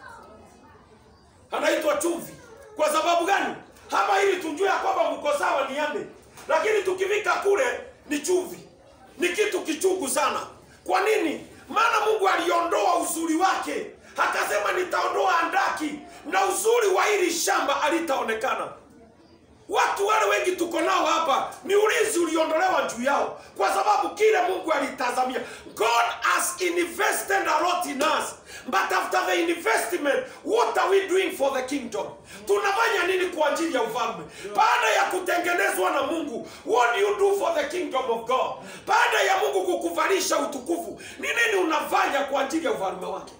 anaitwa chumvi kwa sababu gani hapa ili tujue ya kwamba mko sawa ni yane lakini tukifika kule ni chumvi ni kitu kichungu sana kwa nini maana mungu aliondoa uzuri wake akasema nitaondoa andaki na uzuri wa hili shamba alitaonekana watu wale wengi tuko nao hapa ni ulinzi uliondolewa juu yao kwa sababu kile mungu alitazamia god has invested a lot in us but after the investment what are we doing for the kingdom tunafanya nini kwa ajili ya ufalme baada ya kutengenezwa na mungu what do you do for the kingdom of god baada ya mungu kukuvalisha utukufu ni nini unafanya kwa ajili ya ufalme wake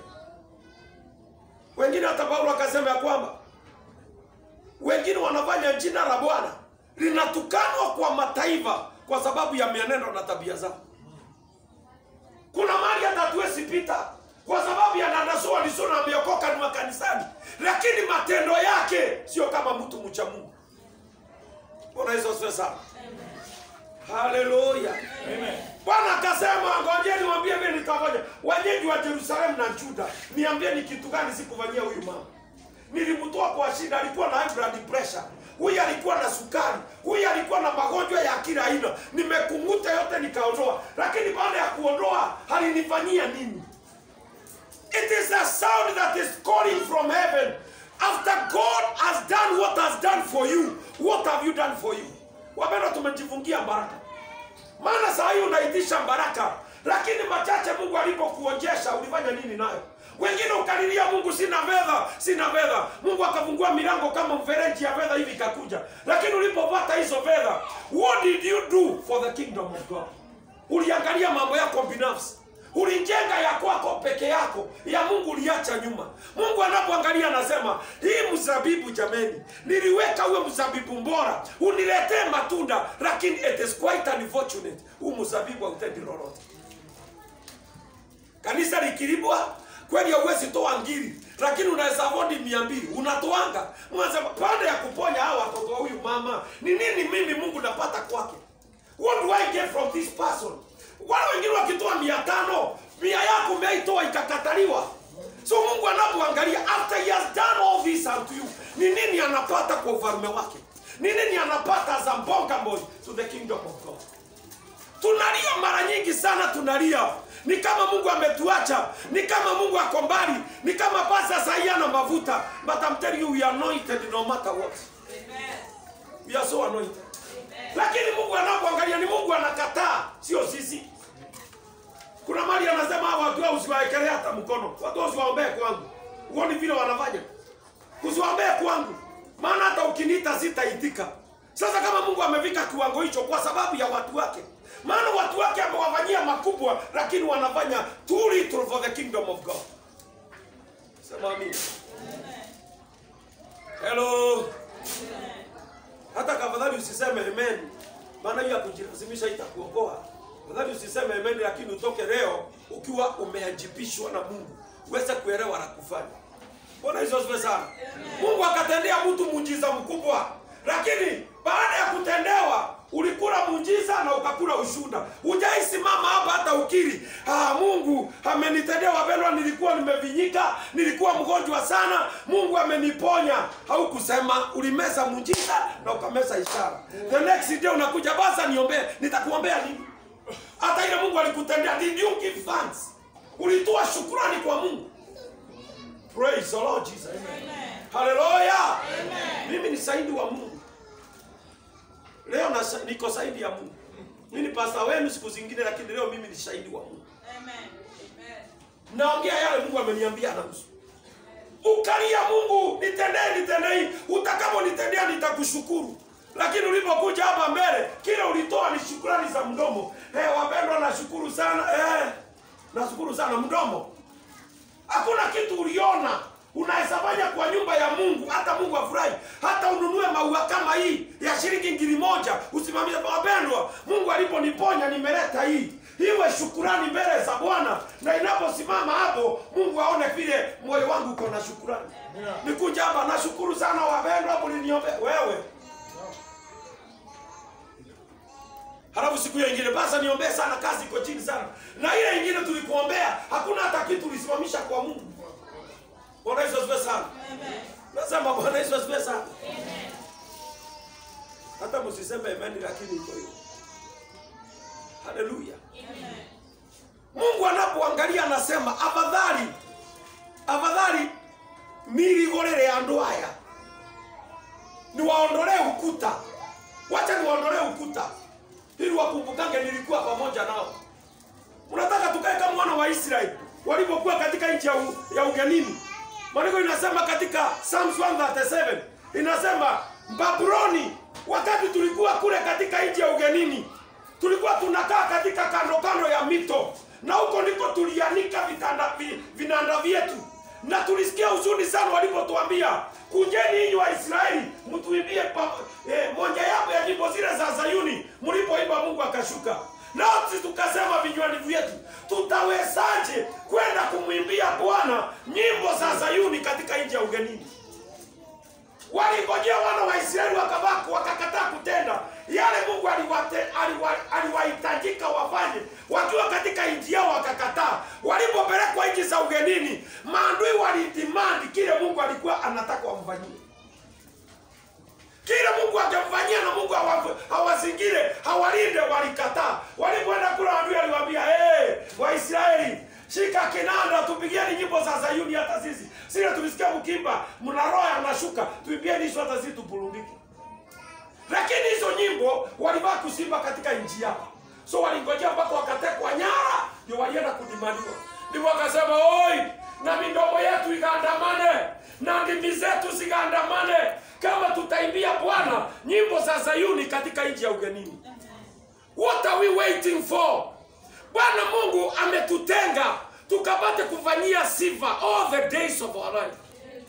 wengine hata paulo akasema ya kwamba wengine wanafanya jina la bwana linatukanwa kwa mataifa kwa sababu ya mienendo na tabia zao kuna mali hata hatuwezi pita kwa sababu ya dada so and so na ameokoka ni wa kanisani, lakini matendo yake sio kama mtu mcha Mungu. Bwana Yesu asifiwe sana. Haleluya. Bwana akasema ngojeni niwaambie vile nitafanya. Wenyeji wa Yerusalemu na Juda, niambie ni kitu gani sikufanyia huyu mama. Nilimtoa kwa shida, alikuwa na high blood pressure. Huyu alikuwa na sukari, huyu alikuwa na magonjwa ya kila aina. Nimekumuta yote nikaondoa, lakini baada ya kuondoa alinifanyia nini? It is a sound that is calling from heaven. After God has done what has done for you, what have you done for you? Wapendwa, tumejifungia baraka, maana saa hii unaitisha baraka, lakini machache Mungu alipokuonjesha ulifanya nini nayo? Wengine ukalilia Mungu, sina fedha, sina fedha. Mungu akafungua milango kama mfereji ya fedha hivi ikakuja, lakini ulipopata hizo fedha, what did you do for the kingdom of God? Uliangalia mambo yako binafsi ulijenga ya kwako peke yako, ya Mungu uliacha nyuma. Mungu anapoangalia anasema, hii mzabibu jameni, niliweka uwe mzabibu bora, uniletee matunda, lakini it is quite unfortunate, huu mzabibu hautendi lolote. Kanisa likilimwa kweli, hauwezi toa ngiri, lakini unaweza vodi mia mbili unatoanga. Mwanza baada ya kuponya hawa watoto wa huyu mama, ni nini mimi Mungu napata kwake? What do I get from this person? Wale wengine wakitoa mia tano, mia yako umeitoa ikakataliwa. So Mungu anapoangalia after he has done all this unto you, ni nini anapata kwa ufalme wake? Ni nini anapata as a boy to the kingdom of God? Tunalia mara nyingi sana, tunalia ni kama Mungu ametuacha, ni kama Mungu ako mbali, ni kama pasa sahi ana mafuta. But I'm telling you we are anointed no matter what. We are so anointed. Lakini Mungu anapoangalia ni Mungu anakataa, sio sisi. Kuna mali anasema hawa watu hao usiwaekelee hata mkono, watu hao usiwaombee kwangu. Uone vile wanafanya, usiwaombee kwangu, maana hata ukiniita sitaitika. Sasa kama Mungu amefika kiwango hicho kwa sababu ya watu wake, maana watu wake amewafanyia makubwa, lakini wanafanya too little for the kingdom of God. Sema amina. Hello. Hata kafadhali usiseme amen, maana hiyo ya kujilazimisha itakuokoa. Afadhali usiseme amen, lakini utoke leo ukiwa umeajibishwa na Mungu uweze kuelewa la kufanya. Bwana Yesu asifiwe sana. Mungu akatendea mtu muujiza mkubwa, lakini baada ya kutendewa ulikula muujiza na ukakula ushuda. Hujaisimama hapa hata ukiri, ah, Mungu amenitendea. Wapendwa, nilikuwa nimevinyika, nilikuwa mgonjwa sana, Mungu ameniponya. Haukusema, ulimeza muujiza na ukameza ishara. The next day unakuja, basa niombee. Nitakuombea nini? Hata ile Mungu alikutendea, did you give thanks? Ulitoa shukrani kwa Mungu. Praise the Lord Jesus. Hallelujah. Mimi ni saidi wa Mungu. Leo na, niko saidi ya Mungu. Mimi ni pasta wenu siku zingine, lakini leo mimi ni shahidi wa Mungu. Naongea yale Mungu ameniambia na nusu. Ukalia Mungu, nitendee, nitendee. Utakaponitendea nitakushukuru. Lakini ulipokuja hapa mbele, kile ulitoa ni shukrani za mdomo. Eh, wapendwa, nashukuru sana. Eh, nashukuru sana mdomo. Hakuna kitu uliona unaweza fanya kwa nyumba ya Mungu, hata Mungu afurahi. Hata ununue maua kama hii ya shilingi ngiri moja, usimamishe. Wapendwa, Mungu aliponiponya nimeleta hii iwe shukurani mbele za Bwana, na inaposimama hapo, Mungu aone vile moyo wangu uko na shukurani. Nikuja hapa, nashukuru sana wapendwa, mliniombea wewe Halafu siku hiyo ingine basa niombee sana, kazi iko chini sana. Na ile ingine tulikuombea, hakuna hata kitu ulisimamisha kwa Mungu. Bwana Yesu asifiwe sana. Nasema Bwana Yesu asifiwe sana. Hata msiseme amen, lakini iko hiyo. Haleluya. Mungu anapoangalia anasema afadhali afadhali nirigorere andu aya niwaondolee ukuta, wacha niwaondolee ukuta ili wakumbukange nilikuwa pamoja nao. Unataka tukae kama wana wa Israeli walipokuwa katika nchi ya, u, ya ugenini. Maandiko inasema katika Psalms 137 inasema Babuloni, wakati tulikuwa kule katika nchi ya ugenini, tulikuwa tunakaa katika kando kando ya mito, na huko ndiko tulianika vitanda vi, vinanda vyetu, na tulisikia huzuni sana walipotuambia kujeni ninyi wa Israeli mtuimbie eh, moja yapo ya nyimbo zile za Zayuni. Mlipoimba Mungu akashuka, nao sisi tukasema vinywani vyetu, tutawezaje kwenda kumwimbia Bwana nyimbo Sayuni katika nchi ya ugenini. Walingojea wana wa Israeli wakabaki wakakataa kutenda yale Mungu aliwate- aliwa- aliwahitajika wafanye wakiwa katika nchi yao, wakakataa. Walipopelekwa nchi za ugenini, maadui walidimandi kile Mungu alikuwa anataka wamfanyie kile Mungu angemfanyia na Mungu hawa- hawazingire hawalinde, walikataa. Walipoenda kula, adui aliwaambia hey, Waisraeli shika kinanda, tupigieni nyimbo za Sayuni. Hata sisi sile tulisikia mkimba, mna roho yanashuka, tuimbieni hizo, hata sisi tupurudike. Lakini hizo nyimbo walibaki kusimba katika nchi yao, so walingojea mpaka wakatekwa nyara, ndio walienda kudimaniwa. Ndipo wakasema oi, na midomo yetu ikaandamane na ndimi zetu zikaandamane, kama tutaimbia Bwana nyimbo za Sayuni katika nchi ya ugenini. What are we waiting for? Bwana Mungu ametutenga tukapate kufanyia sifa all the days of our life.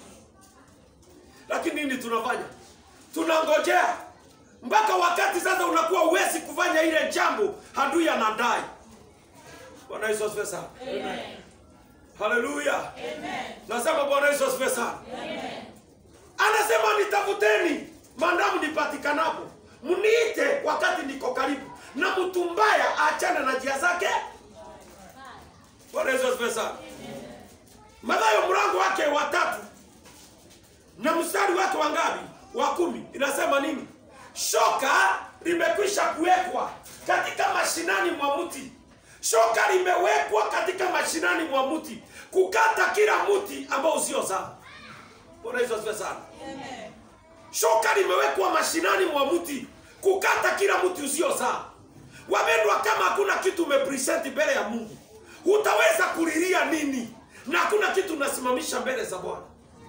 Lakini nini tunafanya? Tunangojea mpaka wakati sasa unakuwa uwezi kufanya ile jambo, adui anadai. Bwana Yesu asifiwe sana. Haleluya. Nasema Bwana Yesu asifiwe sana. Anasema nitafuteni maadamu nipatikanapo, mniite wakati niko karibu, na mtu mbaya aachane na njia zake. Bwana Yesu asifiwe sana. Mathayo mlango wake wa tatu na mstari wake wa ngapi? Wa kumi inasema nini? Shoka limekwisha kuwekwa katika mashinani mwa mti, shoka limewekwa katika mashinani mwa mti, kukata kila mti ambao usiozaa. Bwana Yesu asifiwe sana. Shoka limewekwa mashinani mwa mti, kukata kila mti usiozaa. Wapendwa, kama hakuna kitu umepresent mbele ya Mungu, utaweza kulilia nini? Na hakuna kitu unasimamisha mbele za Bwana.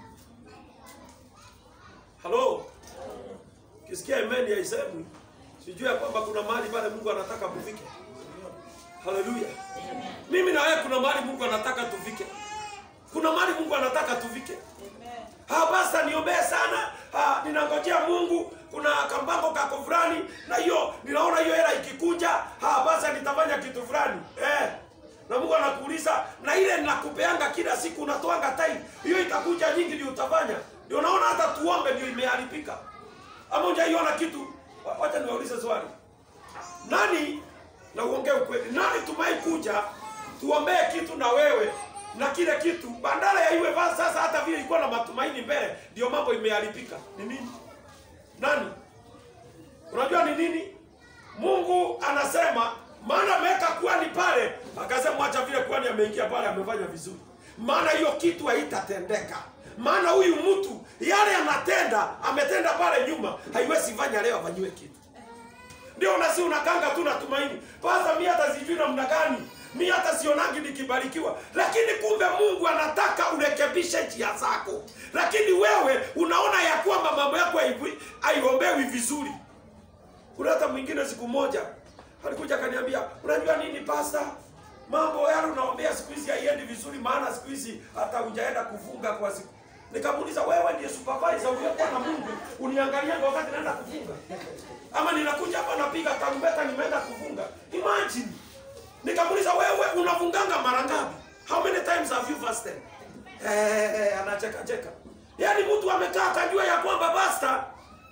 Halo, kisikia imani ya isemwi, sijui ya kwamba kuna mahali pale Mungu anataka mufike. Haleluya. Mimi na wewe kuna mahali Mungu anataka tufike. Kuna mahali Mungu anataka tufike. Ah, basta niombee sana. Ah, ninangojea Mungu kuna kampango kako fulani na hiyo ninaona hiyo hela ikikuja, ah, basta nitafanya kitu fulani. Eh. Na Mungu anakuuliza na ile ninakupeanga kila siku unatoanga time. Hiyo itakuja nyingi ndio utafanya. Ndio naona hata tuombe ndio imeharibika. Ama hujaiona kitu? Wa- Wacha niwaulize swali. Nani na uongee ukweli. Nani tumai kuja tuombee kitu na wewe na kile kitu bandara ya iwe basi sasa hata vile ilikuwa na matumaini mbele ndio mambo imeharibika. Ni nini? Nani? Unajua ni nini? Mungu anasema maana ameweka kuhani pale, akasema acha vile kuhani ameingia pale amefanya vizuri, maana hiyo kitu haitatendeka. Maana huyu mtu yale anatenda ametenda pale nyuma, haiwezi fanya leo afanyiwe kitu. Ndio nasi unakanga tu na tumaini. Pasa mimi hata sijui namna gani. Mimi hata sionangi nikibarikiwa. Lakini kumbe Mungu anataka urekebishe njia zako. Lakini wewe unaona ya kwamba mambo yako haivi- haiombewi vizuri. Kuna hata mwingine siku moja alikuja akaniambia, unajua nini pasta? Mambo yale unaombea siku hizi haiendi vizuri, maana siku hizi hata hujaenda kufunga kwa siku. Nikamuuliza, wewe ndiye supervisor uliyekuwa na Mungu, uniangalia wakati naenda kufunga ama ninakuja hapa napiga tarumbeta nimeenda kufunga. Imagine. Nikamuuliza wewe unafunganga mara ngapi? How many times have you fasted? Eh, eh, anacheka cheka. Yaani mtu amekaa akajua ya kwamba basta.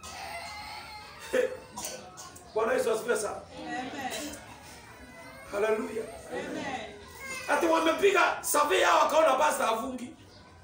Bwana Yesu asifiwe sana. Haleluya. Ati wamepiga survey hao wakaona basta hafungi.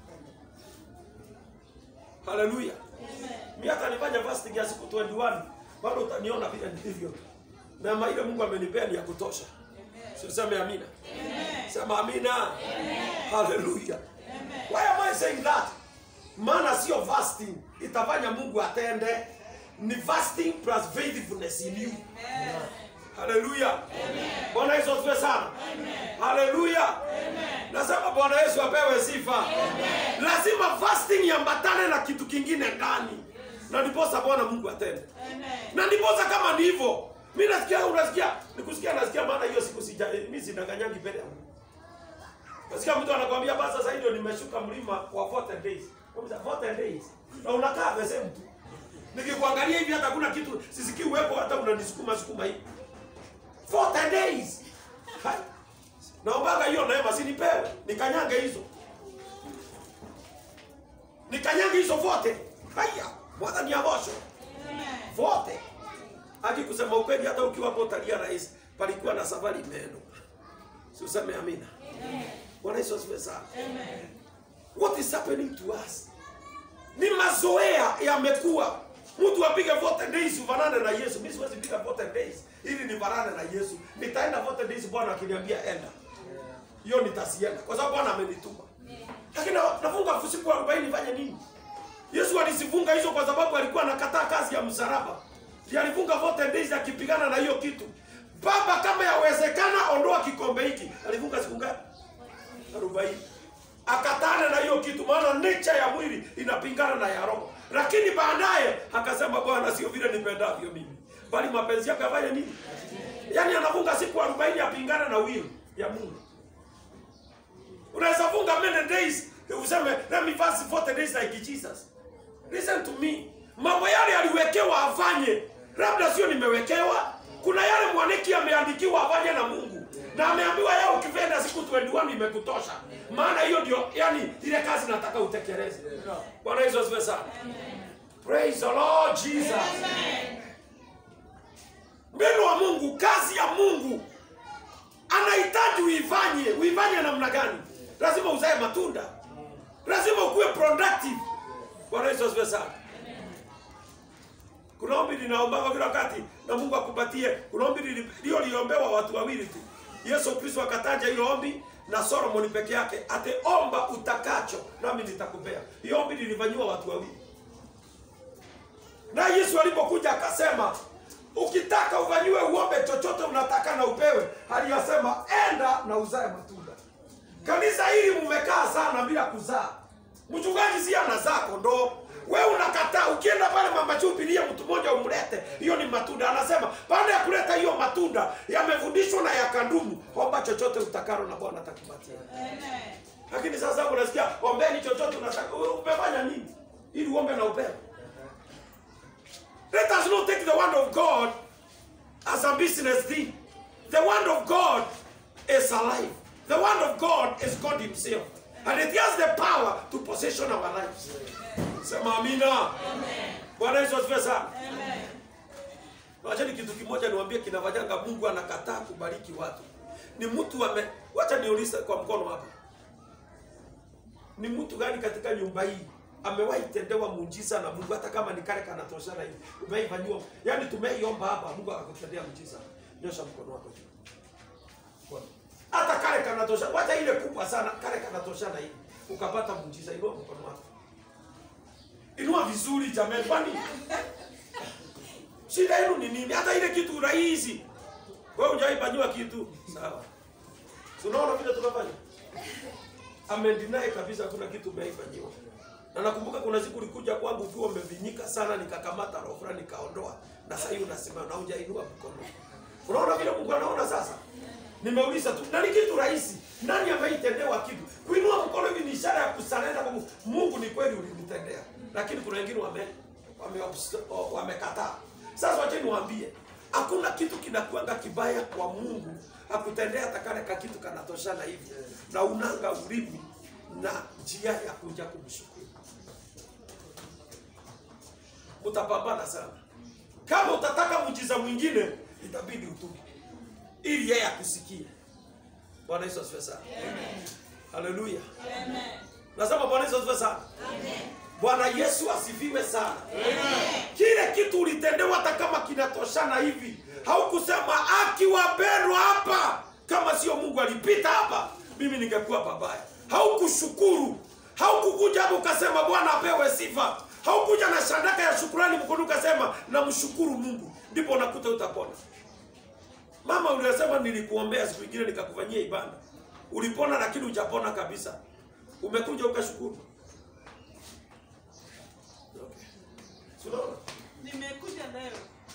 Haleluya. Mimi hata nifanya fasting ya siku 21 bado utaniona vile nilivyo. Na ma- ile Mungu amenipea ni ya kutosha. Sio sema amina. Sema amina. Haleluya. Why am I saying that? Maana sio fasting itafanya Mungu atende. Ni fasting plus faithfulness in you. Haleluya. Bwana Yesu asifiwe sana. Haleluya. Nasema Bwana Yesu apewe sifa. Lazima fasting iambatane na kitu kingine ndani. Na ndiposa Bwana Mungu atende. Na ndiposa kama ni hivyo, mimi nasikia unasikia, nikusikia nasikia maana hiyo siku sija mimi sidanganyangi mbele ya Mungu. Nasikia mtu anakuambia basi sasa ndio nimeshuka mlima wa 40 days. Kwa 40 days. Na unakaa the same tu. Nikikuangalia hivi hata kuna kitu sisikii uwepo hata unanisukuma sukuma hivi. 40 days. Hai. Naombaga hiyo neema sinipewe, nikanyange hizo. nikanyange hizo vote haya mwathani avosho vote aki kusema ukweli hata ukiwa hapo utalia rais palikuwa na safari meno si useme amina bwana yesu asifiwe sana what is happening to us ni mazoea yamekuwa mtu apige 40 days ufanane na yesu mi siwezi piga 40 days ili nifanane na yesu nitaenda 40 days bwana akiniambia enda hiyo nitasienda kwa sababu bwana amenituma lakini na- nafunga siku 40 nifanye nini yesu alizifunga hizo kwa sababu alikuwa anakataa kazi ya msalaba Ndiye alifunga 40 days akipigana na hiyo kitu baba kama yawezekana ondoa kikombe hiki alifunga siku ngapi arobaini akatana na hiyo kitu maana nature ya mwili inapingana na ya roho lakini baadaye akasema bwana sio vile nipendavyo mimi bali mapenzi yake afanye nini yaani anafunga siku arobaini apingana na will ya mungu unaweza funga many days useme let me fast 40 days like jesus listen to me mambo yale aliwekewa afanye labda sio nimewekewa kuna yale mwaniki ameandikiwa afanye na mungu na ameambiwa yao ukipenda siku 21 imekutosha maana hiyo ndio yani ile kazi nataka utekeleze bwana yesu asifiwe sana praise the lord jesus mbinu wa mungu kazi ya mungu anahitaji uifanye uifanye namna gani lazima uzae matunda lazima ukuwe productive bwana yesu asifiwe sana kuna ombi linaombaga kila wakati na mungu akupatie kuna ombi lili- lio liombewa watu wawili tu yesu kristo akataja hilo ombi na solomoni peke yake ate omba utakacho nami nitakupea hiyo ombi lilifanyiwa watu wawili na yesu alipokuja akasema ukitaka ufanyiwe uombe chochote unataka na upewe aliyasema enda na uzae matunda kanisa hili mmekaa sana bila kuzaa mchungaji si anazaa kondoo we unakataa ukienda pale mama chupilie mtu mmoja umlete hiyo ni matunda anasema baada ya kuleta hiyo matunda yamefundishwa na yakandumu omba chochote utakalo na bwana atakupatia lakini sasa unasikia ombeni chochote unataka Wewe umefanya nini ili uombe na upewe Let us not take the word of God as a business thing. The word of God is alive. The word of God is God Himself. And it has the power to possession our lives. Sema amina. Bwana Yesu asifiwe sana. Wachani kitu kimoja niwaambie kinafanyanga Mungu anakataa kubariki watu. Ni mtu ame wacha niulize kwa mkono hapa. Ni mtu gani katika nyumba hii amewahi tendewa muujiza na Mungu hata kama ni kale kanatoshana hivi. Umeifanyiwa. Yaani tumeiomba hapa Mungu akakutendea muujiza. Nyosha mkono wako juu. Bwana. Hata kale kanatosha. Wacha ile kubwa sana kale kanatoshana hivi. Ukapata muujiza inua mkono wako. Inua vizuri jamani kwani shida yenu ni nini? Hata ile kitu rahisi. Wewe hujaifanyiwa kitu. Sawa. Si Unaona vile tunafanya? Amendinai kabisa kuna kitu umeifanyiwa. Na nakumbuka kuna siku ulikuja kwangu ukiwa umevinyika sana nikakamata roho fulani nikaondoa. Na sasa hivi unasema na hujainua mkono. Unaona vile Mungu anaona sasa? Nimeuliza tu, na ni kitu rahisi. Nani ameitendewa kitu? Kuinua mkono hivi ni ishara ya kusalenda kwa Mungu. Mungu ni kweli ulinitendea. Lakini kuna wengine wame wame wamekataa. Sasa wacha niwaambie, hakuna kitu kinakuanga kibaya kwa Mungu akutendea hata kale ka kitu kanatoshana hivi na unanga ulimi na njia ya kuja kumshukuru. Utapambana sana. Kama utataka muujiza mwingine, itabidi utubu ili yeye akusikie. Bwana Yesu asifiwe sana. Haleluya. Nasema Bwana Yesu asifiwe sana. Bwana Yesu asifiwe sana. Kile kitu ulitendewa hata kama kinatoshana hivi, haukusema akiwapendwa hapa, kama sio Mungu alipita hapa, mimi ningekuwa babaya. Haukushukuru, haukukuja hapo ukasema Bwana apewe sifa, haukuja na sadaka ya shukrani mkono ukasema namshukuru Mungu, ndipo unakuta utapona. Mama uliyosema nilikuombea siku nyingine nikakufanyia ibada, ulipona lakini hujapona kabisa, umekuja ukashukuru. Okay. Si unaona? Nimekuja leo.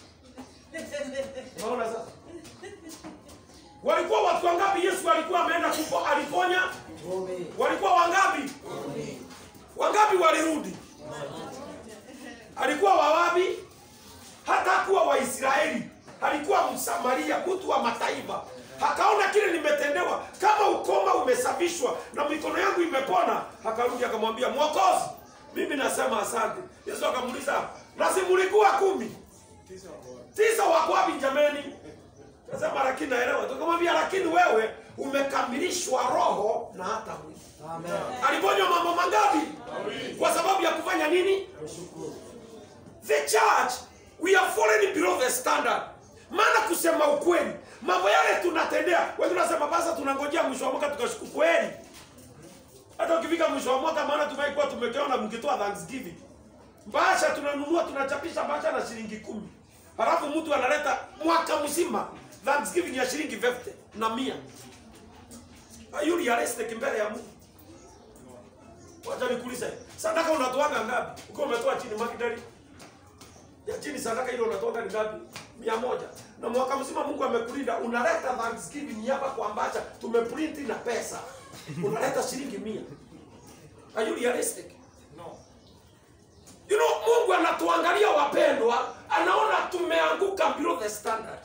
Unaona sasa? Walikuwa watu wangapi Yesu alikuwa ameenda kupo aliponya? Kumi. Walikuwa wangapi? Wangapi walirudi? Alikuwa wawapi? Hata hakuwa Waisraeli, alikuwa Msamaria, mtu wa mataifa. Akaona kile nimetendewa, kama ukoma umesafishwa na mikono yangu imepona, akarudi akamwambia Mwokozi, mimi nasema asante yesu akamuuliza na si mlikuwa kumi tisa wako wapi jameni nasema lakini naelewa tukamwambia lakini wewe umekamilishwa roho na hata mwili Amen. aliponywa mambo mangapi kwa sababu ya kufanya nini Kushukuru. the church we are falling below the standard maana kusema ukweli mambo yale tunatendea wewe tunasema basa tunangojea mwisho wa mwaka tukashukuru kweli hata ukifika mwisho wa mwaka maana tumeikuwa tumekeona mkitoa thanksgiving bahasha tunanunua tunachapisha bahasha na shilingi kumi halafu mtu analeta mwaka mzima thanksgiving ya shilingi 50 na mia Are you realistic mbele ya Mungu wacha nikuulize sadaka unatoaga ngapi ukiwa umetoa chini makidari ya chini sadaka ile unatoka ni ngapi? mia moja. Na mwaka mzima Mungu amekulinda, unaleta thanksgiving hapa kwa ambacha tumeprint na pesa, unaleta shilingi mia. Are you realistic? No. You know, Mungu anatuangalia wapendwa, anaona tumeanguka below the standard,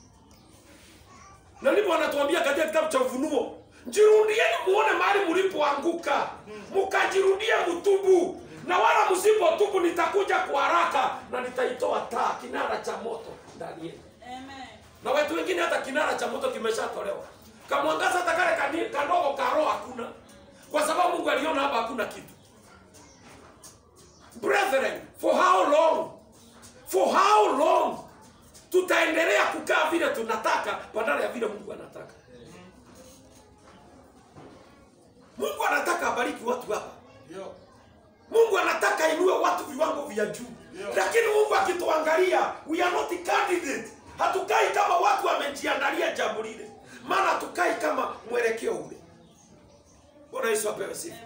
na ndipo anatuambia katika kitabu cha Ufunuo, jirudieni muone mahali mlipoanguka, mkajirudie mtubu, na wala msipotubu nitakuja kwa haraka na nitaitoa taa kinara cha moto ndani yenu. Amen. Na watu wengine hata kinara cha moto kimeshatolewa, kamwangaza hata kale kani- kadogo karo hakuna, kwa sababu Mungu aliona hapa hakuna kitu. Brethren, for how long? For how long tutaendelea kukaa vile tunataka badala ya vile Mungu anataka? Mungu anataka abariki watu hapa. Yo. Mungu anataka inue watu viwango vya juu, Yeah. lakini Mungu akituangalia, we are not candidate. Hatukai kama watu wamejiandalia jambo lile, maana hatukai kama mwelekeo ule. Bwana Yesu apewe sifa.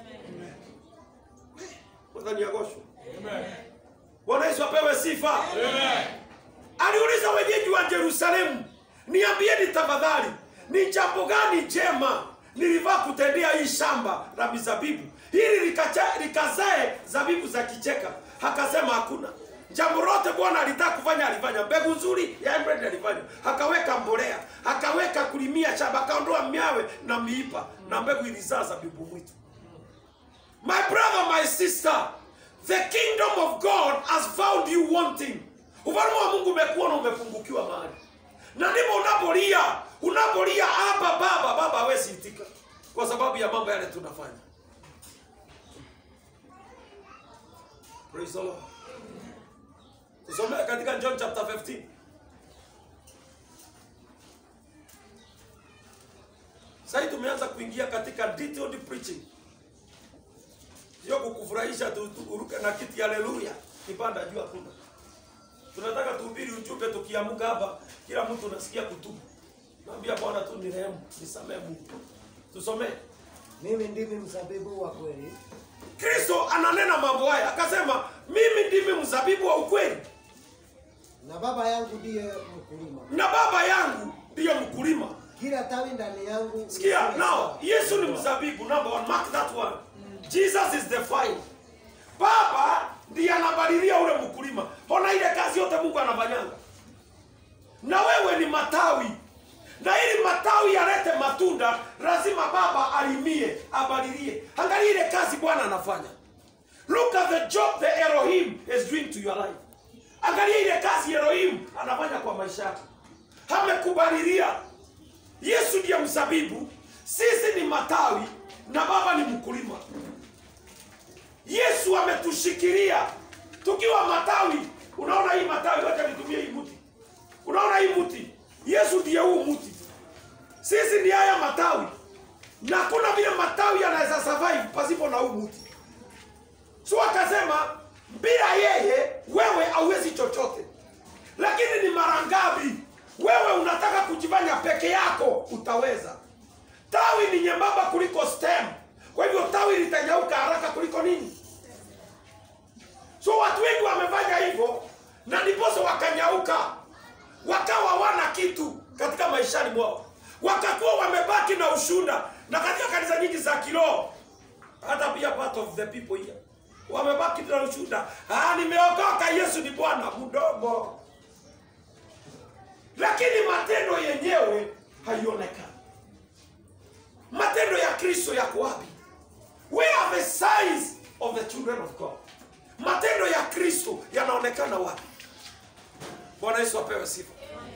Mwadhani Agosho. Amen. Bwana Yesu apewe sifa. Amen. Aliuliza wenyeji wa Yerusalemu, niambieni tafadhali, ni jambo gani jema nilivaa kutendea hii shamba la mizabibu ili likacha- likazae zabibu za kicheka? Akasema hakuna. Jambo lote Bwana alitaka kufanya alifanya. Mbegu nzuri ya Ebredi alifanya, akaweka mbolea, akaweka kulimia shamba, akaondoa miawe na miipa, na mbegu ilizaa zabibu mwitu. My brother, my sister, the kingdom of God has found you wanting. Ufalme wa Mungu umekuona umepungukiwa mahali, na ndipo unapolia, unapolia hapa, baba, baba hawezi itika kwa sababu ya mambo yale tunafanya. Praise the Lord. Tusomee katika John chapter 15. Sasa tumeanza kuingia katika detailed preaching sio kukufurahisha tu, tu uruke na kiti haleluya kipanda juu hakuna tunataka tuhubiri ujumbe tukiamuka hapa kila mtu unasikia kutubu naambia bwana tu ni rehemu nisamee mungu tusomee Mimi ndimi mzabibu wa kweli, kristo ananena mambo haya akasema mimi ndimi mzabibu wa ukweli na Baba yangu ndiye mkulima. na baba yangu ndiyo mkulima Kila tawi ndani yangu sikia lisiwe now sawa. yesu ni mzabibu number one mark that one jesus is the vine baba ndiye anabadilia ule mkulima ona ile kazi yote mungu anafanyanga na wewe ni matawi na ili matawi yalete matunda lazima baba alimie abadilie angalia ile kazi bwana anafanya look at the job the elohim is doing to your life angalia ile kazi elohim anafanya kwa maisha yako amekubalilia yesu ndiye mzabibu sisi ni matawi na baba ni mkulima yesu ametushikilia tukiwa matawi unaona hii matawi wacha nitumie hii mti unaona hii mti yesu ndiye huu mti sisi ni haya matawi na kuna vile matawi yanaweza survive pasipo na huu mti so akasema bila yeye wewe hauwezi chochote lakini ni mara ngapi wewe unataka kujifanya peke yako utaweza tawi ni nyembamba kuliko stem kwa hivyo tawi litanyauka haraka kuliko nini so watu wengi wamefanya hivyo na ndiposa wakanyauka wakawa wana kitu katika maishani mwao wakakuwa wamebaki na ushunda na katika kanisa nyingi za kiroho hata pia part of the people here wamebaki na ushuhuda ah, nimeokoka yesu ni bwana mdogo lakini matendo yenyewe haionekani matendo ya kristo yako wapi where are the signs of the children of god Kristo yanaonekana wapi? Bwana Yesu apewe sifa.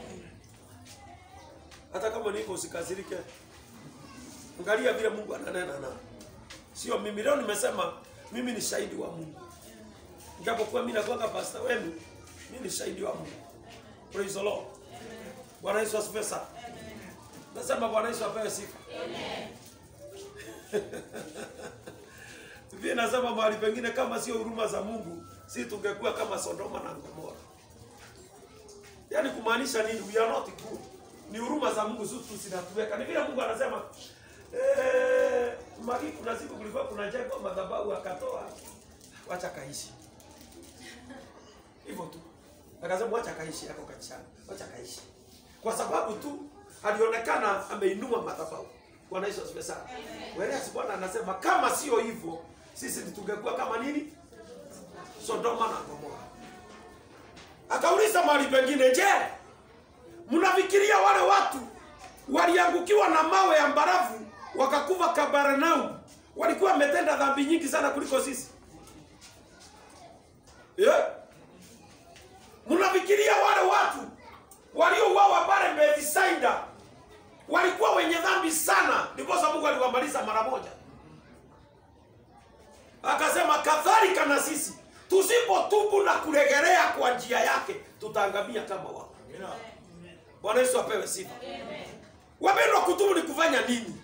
Hata kama niko usikasirike, angalia vile Mungu ananena na sio mimi. Leo nimesema mimi ni shahidi wa Mungu, japokuwa mimi nakuwa pastor wenu, mimi ni shahidi wa Mungu. Praise the Lord. Bwana Yesu asifiwe sana. Nasema Bwana Yesu apewe sifa. Biblia inasema mahali pengine kama sio huruma za Mungu, si tungekuwa kama Sodoma na Gomora. Yaani kumaanisha nini? We are not good. Ni huruma za Mungu tu zinatuweka. Ni vile Mungu anasema eh, magi kuna siku kulikuwa kuna jengo madhabahu akatoa wacha kaishi. Hivyo tu. Akasema wacha kaishi yako kanisani. Wacha kaishi. Kwa sababu tu alionekana ameinua madhabahu. Bwana Yesu asifiwe sana. Whereas Bwana anasema kama sio hivyo sisi tungekuwa kama nini? Sodoma na Gomora. Akauliza mahali pengine, je, mnafikiria wale watu waliangukiwa na mawe ya mbarafu wakakufa Kapernaum walikuwa wametenda dhambi nyingi sana kuliko sisi? Yeah. Mnafikiria wale watu waliouawa pale Bethsaida walikuwa wenye dhambi sana, ndiposa Mungu aliwamaliza mara moja. Akasema kadhalika na sisi tusipotubu na kuregelea kwa njia yake tutaangamia kama wao. Bwana Yesu apewe sifa. Wapendwa, kutubu ni kufanya nini?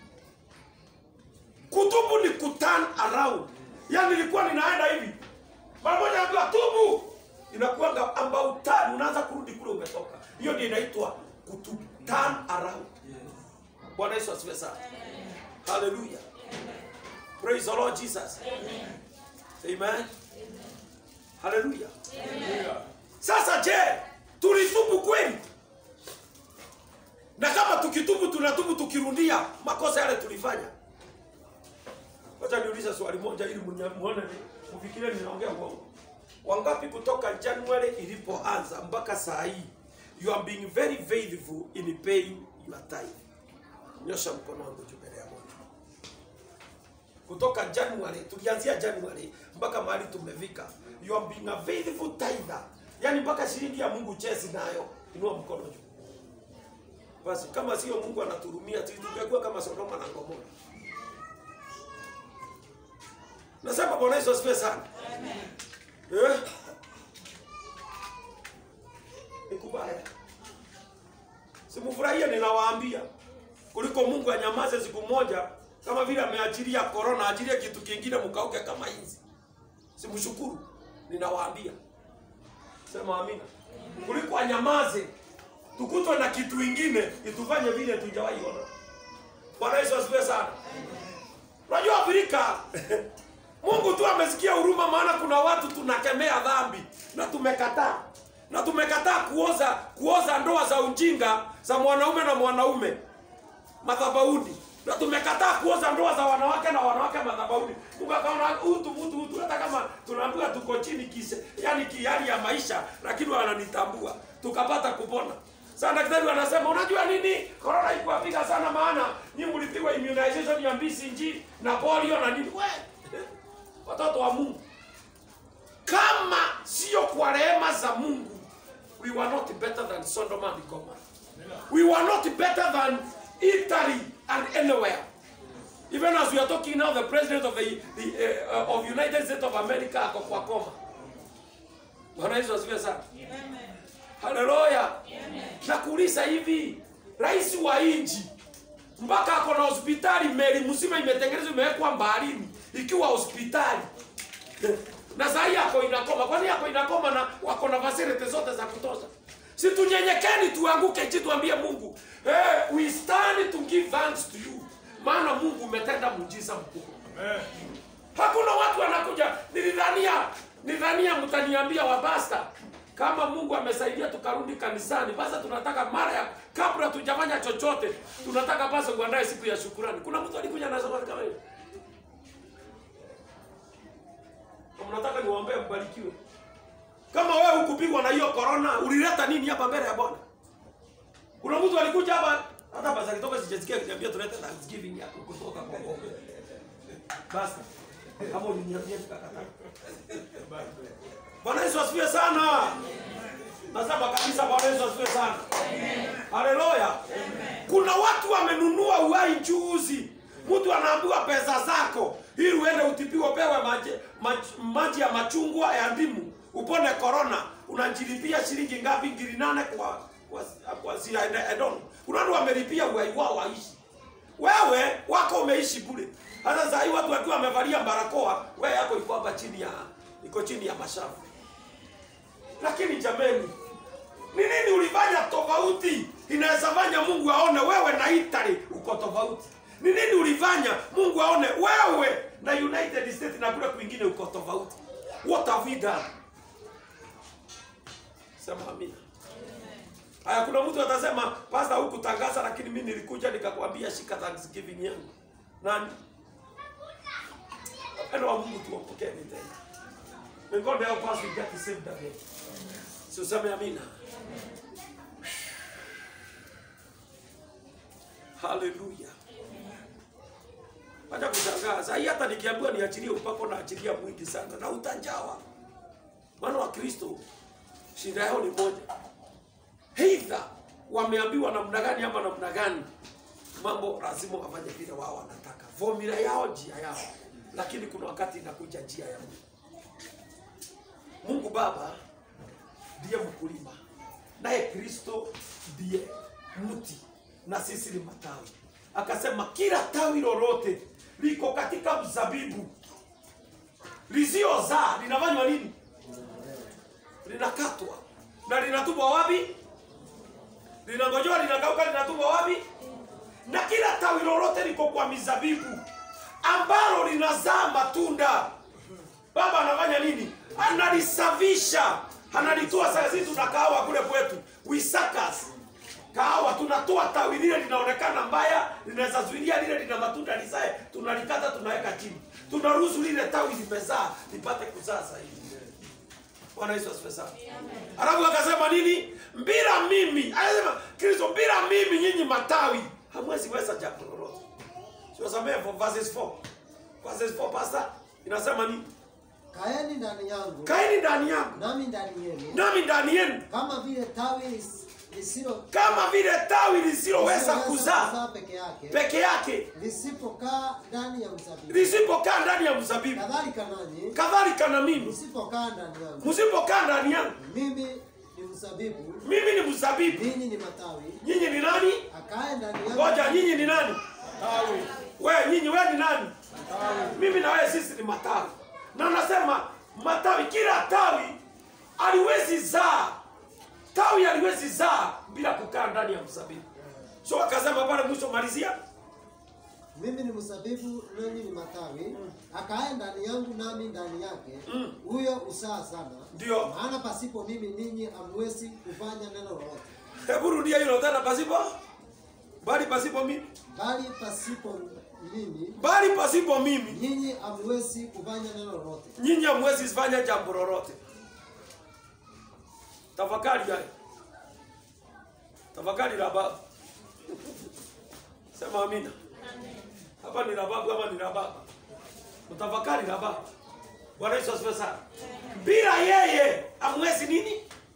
Kutubu ni kuturn around. Yaani nilikuwa ninaenda hivi. Mara moja naambiwa tubu. Inakuanga about turn, unaanza kurudi kule umetoka. Hiyo ndio inaitwa kutubu, turn around. Bwana Yesu asifiwe sana. Hallelujah. Praise the Lord Jesus. Amen. Hallelujah. Sasa je, tulitubu kweli? Na kama tukitubu tunatubu tukirudia makosa yale tulifanya. Wacha niulize swali moja ili mnya- muone ni- mfikirie ninaongea uongo. Wangapi kutoka January ilipoanza mpaka saa hii you are being very faithful in paying your tithe? Nyosha mkono wangu juu mbele ya Bwana. Kutoka January tulianzia January mpaka mahali tumefika. You are being a faithful tither. Yaani mpaka shilingi ya Mungu chezi nayo. Inua mkono juu. Basi kama sio Mungu anaturumia tungekuwa kama Sodoma na Gomora. Nasema Bwana Yesu asifiwe sana. Eh? Ni kubaya. Simufurahie ninawaambia. Kuliko Mungu anyamaze siku moja kama vile ameachilia corona, achilie kitu kingine mkauke kama hizi. Simshukuru. Ninawaambia. Sema amina. Kuliko anyamaze tukutwe na kitu ingine itufanye vile tujawahi ona. Bwana Yesu asifiwe sana. Unajua Afrika Mungu tu amesikia huruma, maana kuna watu tunakemea dhambi na tumekataa na tumekataa kuoza kuoza ndoa za ujinga za mwanaume na mwanaume madhabahuni na tumekataa kuoza ndoa za wanawake na wanawake madhabahuni. Mungu akaona utu mtu utu, hata kama tunaambiwa tuko chini kise, yani kihali ya maisha, lakini wananitambua, tukapata kupona. Sasa daktari anasema unajua nini, corona ikuwapiga sana, maana nyinyi mlipigwa immunization ya BCG na polio na nini. We watoto wa Mungu, kama sio kwa rehema za Mungu, we were not better than Sodom and Gomorrah. We were not better than Italy and anywhere. Even as we are talking now, the president of the, the uh, of United States of America ako kwa koma. Bwana Yesu asifiwe sana. Haleluya. Nakuuliza hivi, rais wa nchi mpaka ako na hospitali, meli mzima imetengenezwa imewekwa baharini ikiwa hospitali na saa hii ako inakoma. Kwani ako inakoma na wako na facility zote za kutosha? Si tunyenyekeni, tuanguke chini, tuambie Mungu, hey, we stand to give thanks to you, maana Mungu umetenda muujiza mkubwa. Hakuna watu wanakuja, nilidhania nilidhania mtaniambia wabasta kama Mungu amesaidia tukarudi kanisani, basi tunataka mara ya kabla tujafanya chochote, tunataka basi kuandae siku ya shukurani. Kuna mtu alikuja anasema kama hiyo, mnataka niwaombee mbarikiwe. Kama wewe hukupigwa na hiyo corona, ulileta nini hapa mbele ya Bwana? Kuna mtu alikuja hapa hata basi akitoka sijasikia akiniambia tulete Thanksgiving yako kutoka kwa Mungu. Basta. Kama uliniambia tukakataa. Bwana Yesu asifiwe sana. Nasema kabisa Bwana Yesu asifiwe sana. Haleluya. Kuna watu wamenunua uhai juzi. Mtu anaambiwa pesa zako ili uende utibiwe, upewe maji, maji, maji ya machungwa ya ndimu upone corona, unajilipia shilingi ngapi? ngiri nane kwa kwa, kwa zia, I don't know. Kuna watu wamelipia uhai wao waishi. Wewe wako umeishi bure. Hata sasa hii watu wakiwa wamevalia barakoa, wewe yako iko hapa chini ya iko chini ya mashavu. Lakini jameni, ni nini ulifanya tofauti inaweza fanya Mungu aone wewe na Italy uko tofauti? Ni nini ulifanya Mungu aone wewe na United States na kule kwingine uko tofauti? What have we done? Sema amina. Haya, kuna mtu atasema pasta, hukutangaza lakini mimi nilikuja nikakwambia shika Thanksgiving yangu. Nani? Wapendo wa Mungu tuwapokee ni tena. May God help us to get saved again. Si useme amina. Haleluya. Acha kushangaa. Sasa hii hata nikiambiwa niachilie upako na achilia mwingi sana na utajawa. Maana wa Kristo shida yao ni moja. Either wameambiwa namna gani ama namna gani, mambo lazima wafanye vile wao wanataka, formula yao, njia yao, lakini kuna wakati inakuja njia ya Mungu. Mungu Baba ndiye mkulima, naye Kristo ndiye mti na sisi ni matawi. Akasema kila tawi lolote liko katika mzabibu lisiozaa linafanywa nini? Linakatwa na linatupwa wapi? Linangojewa, linakauka, linatupwa wapi? Na kila tawi lolote liko kwa mizabibu ambalo linazaa matunda, Baba anafanya nini? Analisafisha, analitoa. Sasa sisi tuna kahawa kule kwetu, wisakas kahawa, tunatoa tawi lile linaonekana mbaya, linaweza zuilia lile lina matunda lizae, tunalikata, tunaweka chini, tunaruhusu lile tawi limezaa lipate kuzaa zaidi. Bwana Yesu asifiwe sana. Alafu akasema nini? Bila mimi, anasema Kristo, bila mimi nyinyi matawi hamwezi weza jambo lolote. Siwasamee for verses 4. Verses 4 pastor inasema nini? Kaeni ndani yangu Kaeni ndani yangu nami ndani yenu, nami ndani yenu, kama vile tawi lis- lisilo kama vile tawi lisiloweza lisiloweza kuzaa peke yake peke yake lisipokaa ndani ya mzabibu, lisipokaa ndani ya mzabibu, kadhalika nanyi kadhalika na mimi msipokaa ndani yangu. msipokaa ndani yangu. Mimi ni mzabibu, Mimi ni mzabibu, ninyi ni matawi. nyinyi ni nani? Akae ndani yangu, Ngoja, nyinyi ni nani? Wewe nyinyi, wewe ni nani? Mimi na wewe sisi ni matawi, na anasema matawi, kila tawi aliwezi zaa, tawi aliwezi zaa bila kukaa ndani ya mzabibu. So akasema pale mwisho, malizia mimi ni mzabibu, ninyi ni matawi. Akae ndani yangu, nami ndani yake, huyo usaa sana. Ndio. Maana pasipo mimi ninyi hamwezi kufanya neno lolote, Hebu rudia hilo tena, pasipo bali pasipo mimi, bali pasipo mimi bali pasipo mimi nyinyi hamwezi kufanya neno lolote. nyinyi hamwezi fanya jambo lolote. Tafakari hayo, tafakari la baba. Sema amina. Hapa ni la babu ama ni la baba? Mtafakari la baba. Bwana Yesu asifiwe sana. Bila yeye hamwezi nini?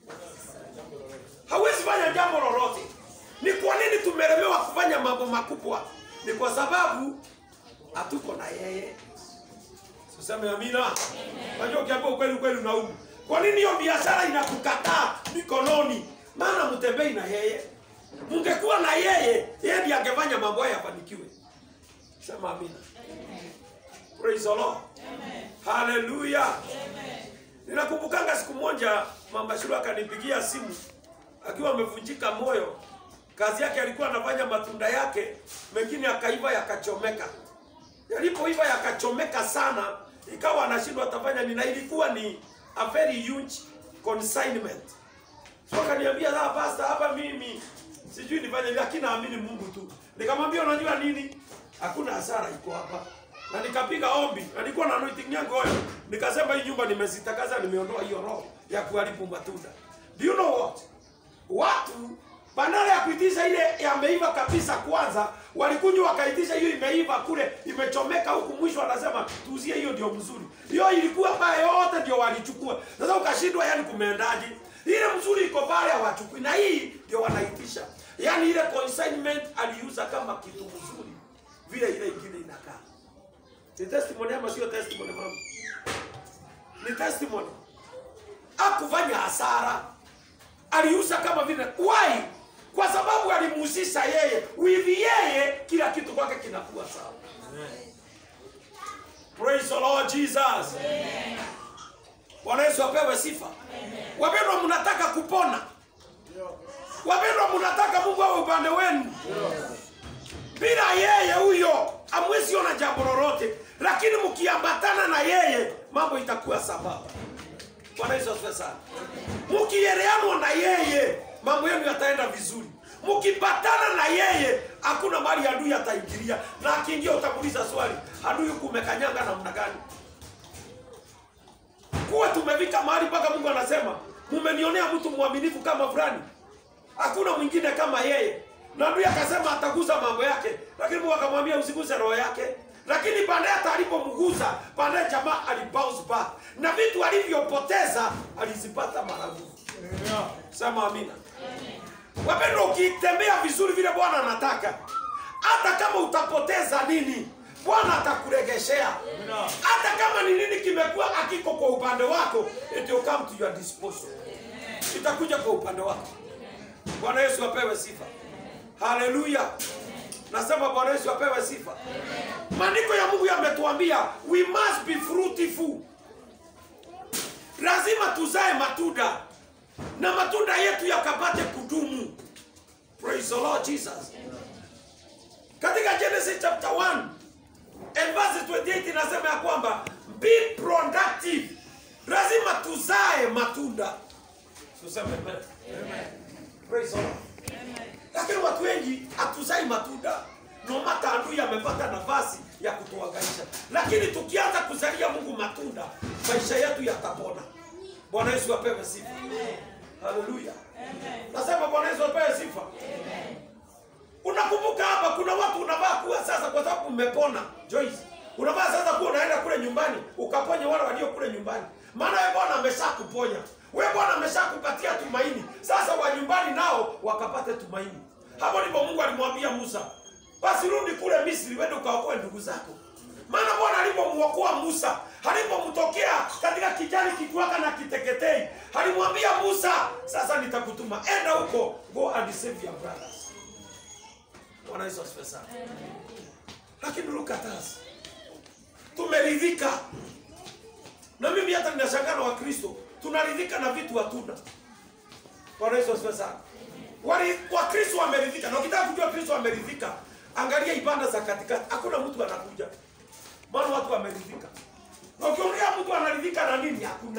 Hawezi fanya jambo lolote. Ni kwa nini tumelemewa kufanya mambo makubwa? Ni kwa sababu hatuko na yeye. Useme amina. Unajua ukiambia ukweli ukweli unaumu. Kwa nini hiyo biashara inakukataa mikononi? Maana mtembei na yeye. Mungekuwa na yeye, yeye ndiye angefanya mambo haya yafanikiwe. Sema amina. Praise the Lord. Hallelujah. Ninakumbukanga siku moja mama Shuru akanipigia simu akiwa amevunjika moyo. Kazi yake alikuwa anafanya matunda yake, mengine akaiva yakachomeka. Yalipoiva yakachomeka sana, ikawa anashindwa atafanya nini, na ilikuwa ni a very huge consignment. So akaniambia sasa, pastor, hapa mimi sijui nifanye nini, lakini naamini Mungu tu. Nikamwambia unajua nini, hakuna hasara iko hapa, na nikapiga ombi, na nilikuwa na anointing yangu oil, nikasema hii nyumba nimezitakaza, nimeondoa hiyo roho ya kuharibu matunda. Do you know what? Watu badala ya kuitisha ile yameiva kabisa kwanza, walikuja wakaitisha hiyo imeiva kule, imechomeka huku, mwisho wanasema tuuzie hiyo ndio mzuri. Hiyo ilikuwa mbaya yote ndio walichukua. Sasa ukashindwa, yani kumeendaje? Ile mzuri iko pale hawachukui, na hii ndio wanaitisha. Yani ile consignment aliuza kama kitu mzuri, vile ile ingine inakaa. Ni testimony ama sio testimony mama? Ni testimony. Hakufanya hasara, aliuza kama vile why? Kwa sababu alimuhusisha yeye, with yeye kila kitu kwake kinakuwa sawa. Praise the Lord Jesus. Bwana Yesu apewe sifa. Wapendwa, mnataka kupona. Wapendwa, mnataka Mungu awe upande wenu. Bila yeye huyo hamwezi ona jambo lolote, lakini mkiambatana na yeye mambo itakuwa sambamba. Bwana Yesu asifiwe sana. Mkieleanwa na yeye mambo yenu yataenda vizuri. Mkipatana na yeye hakuna mali adui ataingilia, na akiingia utamuuliza swali, adui huku umekanyanga namna gani? Kuwa tumefika mahali mpaka Mungu anasema mumenionea mtu mwaminifu kama fulani, hakuna mwingine kama yeye. Na adui akasema ataguza mambo yake, lakini Mungu akamwambia usiguze roho yake. Lakini baadaye hata alipomguza, baadaye jamaa alibounce back na vitu alivyopoteza alizipata maradufu. Sema amina. Wapendwa, ukitembea vizuri vile Bwana anataka, hata kama utapoteza nini, Bwana atakuregeshea. Hata kama ni nini kimekuwa akiko kwa upande wako, it will come to your disposal, itakuja kwa upande wako. Bwana Yesu apewe sifa. Haleluya. Nasema Bwana Yesu apewe sifa. Maandiko ya Mungu yametuambia we must be fruitful. Lazima tuzae matunda na matunda yetu yakapate kudumu. Praise the Lord Jesus. Katika Genesis chapter 1 and verse 28 inasema ya kwamba be productive. Lazima tuzae matunda. Tuseme amen. Praise the Lord. Lakini watu wengi hatuzai matunda. No matter adui amepata nafasi ya kutuangaisha, lakini tukianza kuzalia Mungu matunda, maisha yetu yatapona. Bwana Yesu apewe sifa. Haleluya. Nasema Bwana Yesu apewe sifa. Unakumbuka hapa kuna watu unavaa kuwa sasa kwa sababu mmepona. Joyce, unavaa sasa kuwa unaenda kule nyumbani ukaponye wale walio kule nyumbani. Maana wewe Bwana ameshakuponya. Wewe Bwana ameshakupatia tumaini. Sasa wa nyumbani nao wakapate tumaini. Hapo ndipo Mungu alimwambia Musa, basi rudi kule Misri uende ukaokoe ndugu zako. Maana Bwana alipomwokoa Musa, alipomtokea katika kijani kikiwaka na kiteketei, alimwambia Musa, sasa nitakutuma, enda huko, go and save your brothers. Bwana Yesu asifiwe sana. Lakini look at us. Tumeridhika. Na mimi hata ninashangaa na Wakristo, tunaridhika na vitu hatuna. Bwana Yesu asifiwe sana. Wali Wakristo wameridhika. Na ukitaka kujua Kristo wameridhika, angalia ibada za katikati. Hakuna mtu anakuja. Maana watu wameridhika. Na ukiongea mtu anaridhika na nini? Hakuna.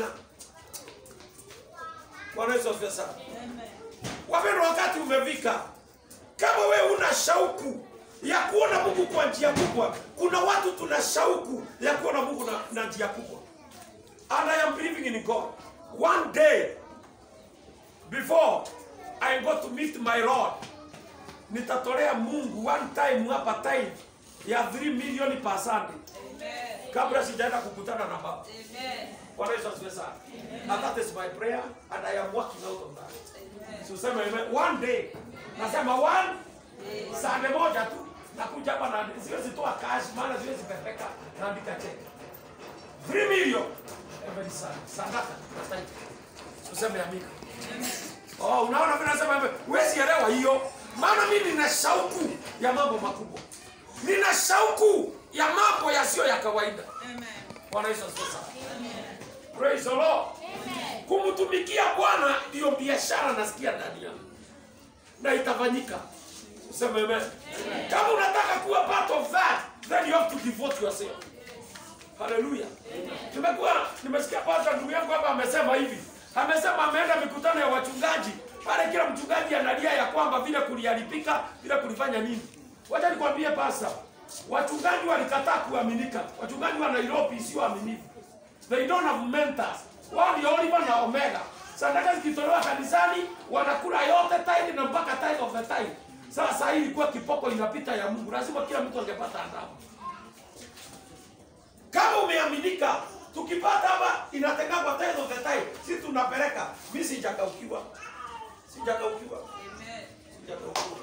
Bwana Yesu asifiwe sana. Wapendwa, wakati umefika. Kama wewe una shauku ya kuona Mungu kwa njia kubwa, kuna watu tuna shauku ya kuona Mungu na, na njia kubwa. And I am believing in God. One day before I go to meet my Lord, nitatolea Mungu one time hapa time ya 3 million per Sunday kabla sijaenda kukutana na Baba. Bwana Yesu asifiwe sana. And that is my prayer and I am working out on that. So sema amen. One day. Nasema one Sunday moja tu nakuja hapa na siwezi toa cash maana siwezi pepeka naandika cheki. 3 million every Sunday. Sadaka na tithe. Useme amina. Oh, unaona mimi nasema hivyo. Huwezi elewa hiyo. Maana mimi nina shauku ya mambo makubwa. Nina shauku ya mambo yasiyo ya kawaida. Bwana Yesu asifiwe sana. Praise the Lord. Kumtumikia Bwana ndiyo biashara nasikia ndani yangu. Na itafanyika. Useme amen. Kama unataka kuwa part of that, then you have to devote yourself. Haleluya. Tumekuwa nimesikia pastor ndugu yangu hapa amesema hivi. Amesema ameenda mikutano ya wachungaji. Pale kila mchungaji analia ya kwamba vile kuliharibika, vile kulifanya nini. Wacha nikwambie pastor, wachungaji walikataa kuaminika. Wachungaji wa Nairobi sio waaminifu. They don't have mentors. Wao ndio Oliver na Omega. Sadaka zikitolewa kanisani wanakula yote tithe na mpaka tithe of the tithe. Sasa hii ilikuwa kipoko inapita ya Mungu. Lazima kila mtu angepata adabu. Kama umeaminika, tukipata hapa inatengangwa tithe of the time si tunapeleka mi sijakaukiwa sijakaukiwa sijakaukiwa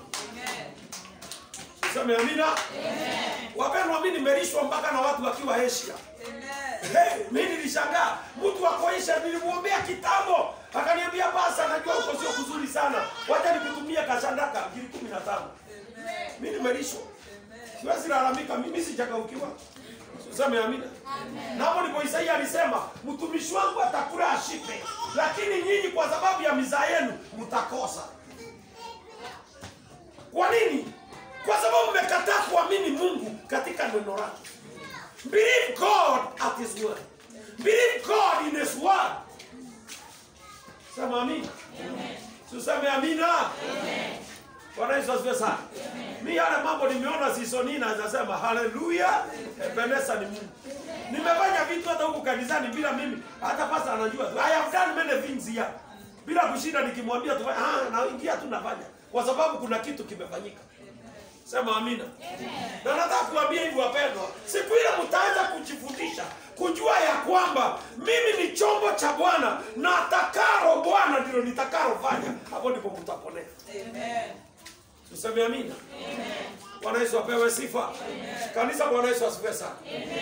sema amina wapendwa mi nimelishwa mpaka na watu wakiwa asia Hey, mi nilishangaa mtu akoisha nilimwombea kitambo akaniambia basa najua uko sio kuzuri sana wacha nikutumie kashandaka ngiri kumi na tano mi nimelishwa siwezi lalamika mimi sijakaukiwa useme amina na hapo ndipo isaia alisema mtumishi wangu atakula ashipe lakini nyinyi kwa sababu ya mizaa yenu mtakosa kwa nini kwa sababu mmekataa kuamini mungu katika neno lake Believe God at His word. Believe God in His word. Sema amina. Tuseme amina. Bwana Yesu asifiwe sana. Mimi yale mambo nimeona season hii naweza sema haleluya. Ebeneza ni Mungu. Nimefanya vitu hata huku kanisani bila mimi hata pasa anajua. tu. I have done many things here. Bila kushinda nikimwambia tu ah naingia tu nafanya kwa sababu kuna kitu kimefanyika. Sema amina. Na nataka kuambia hivi wapendwa, siku ile mtaanza kujifundisha kujua ya kwamba mimi ni chombo cha Bwana na atakalo Bwana ndilo nitakalofanya. Hapo ndipo mtaponea. Tuseme amina. Bwana Yesu apewe sifa. Kanisa, Bwana Yesu asifiwe sana.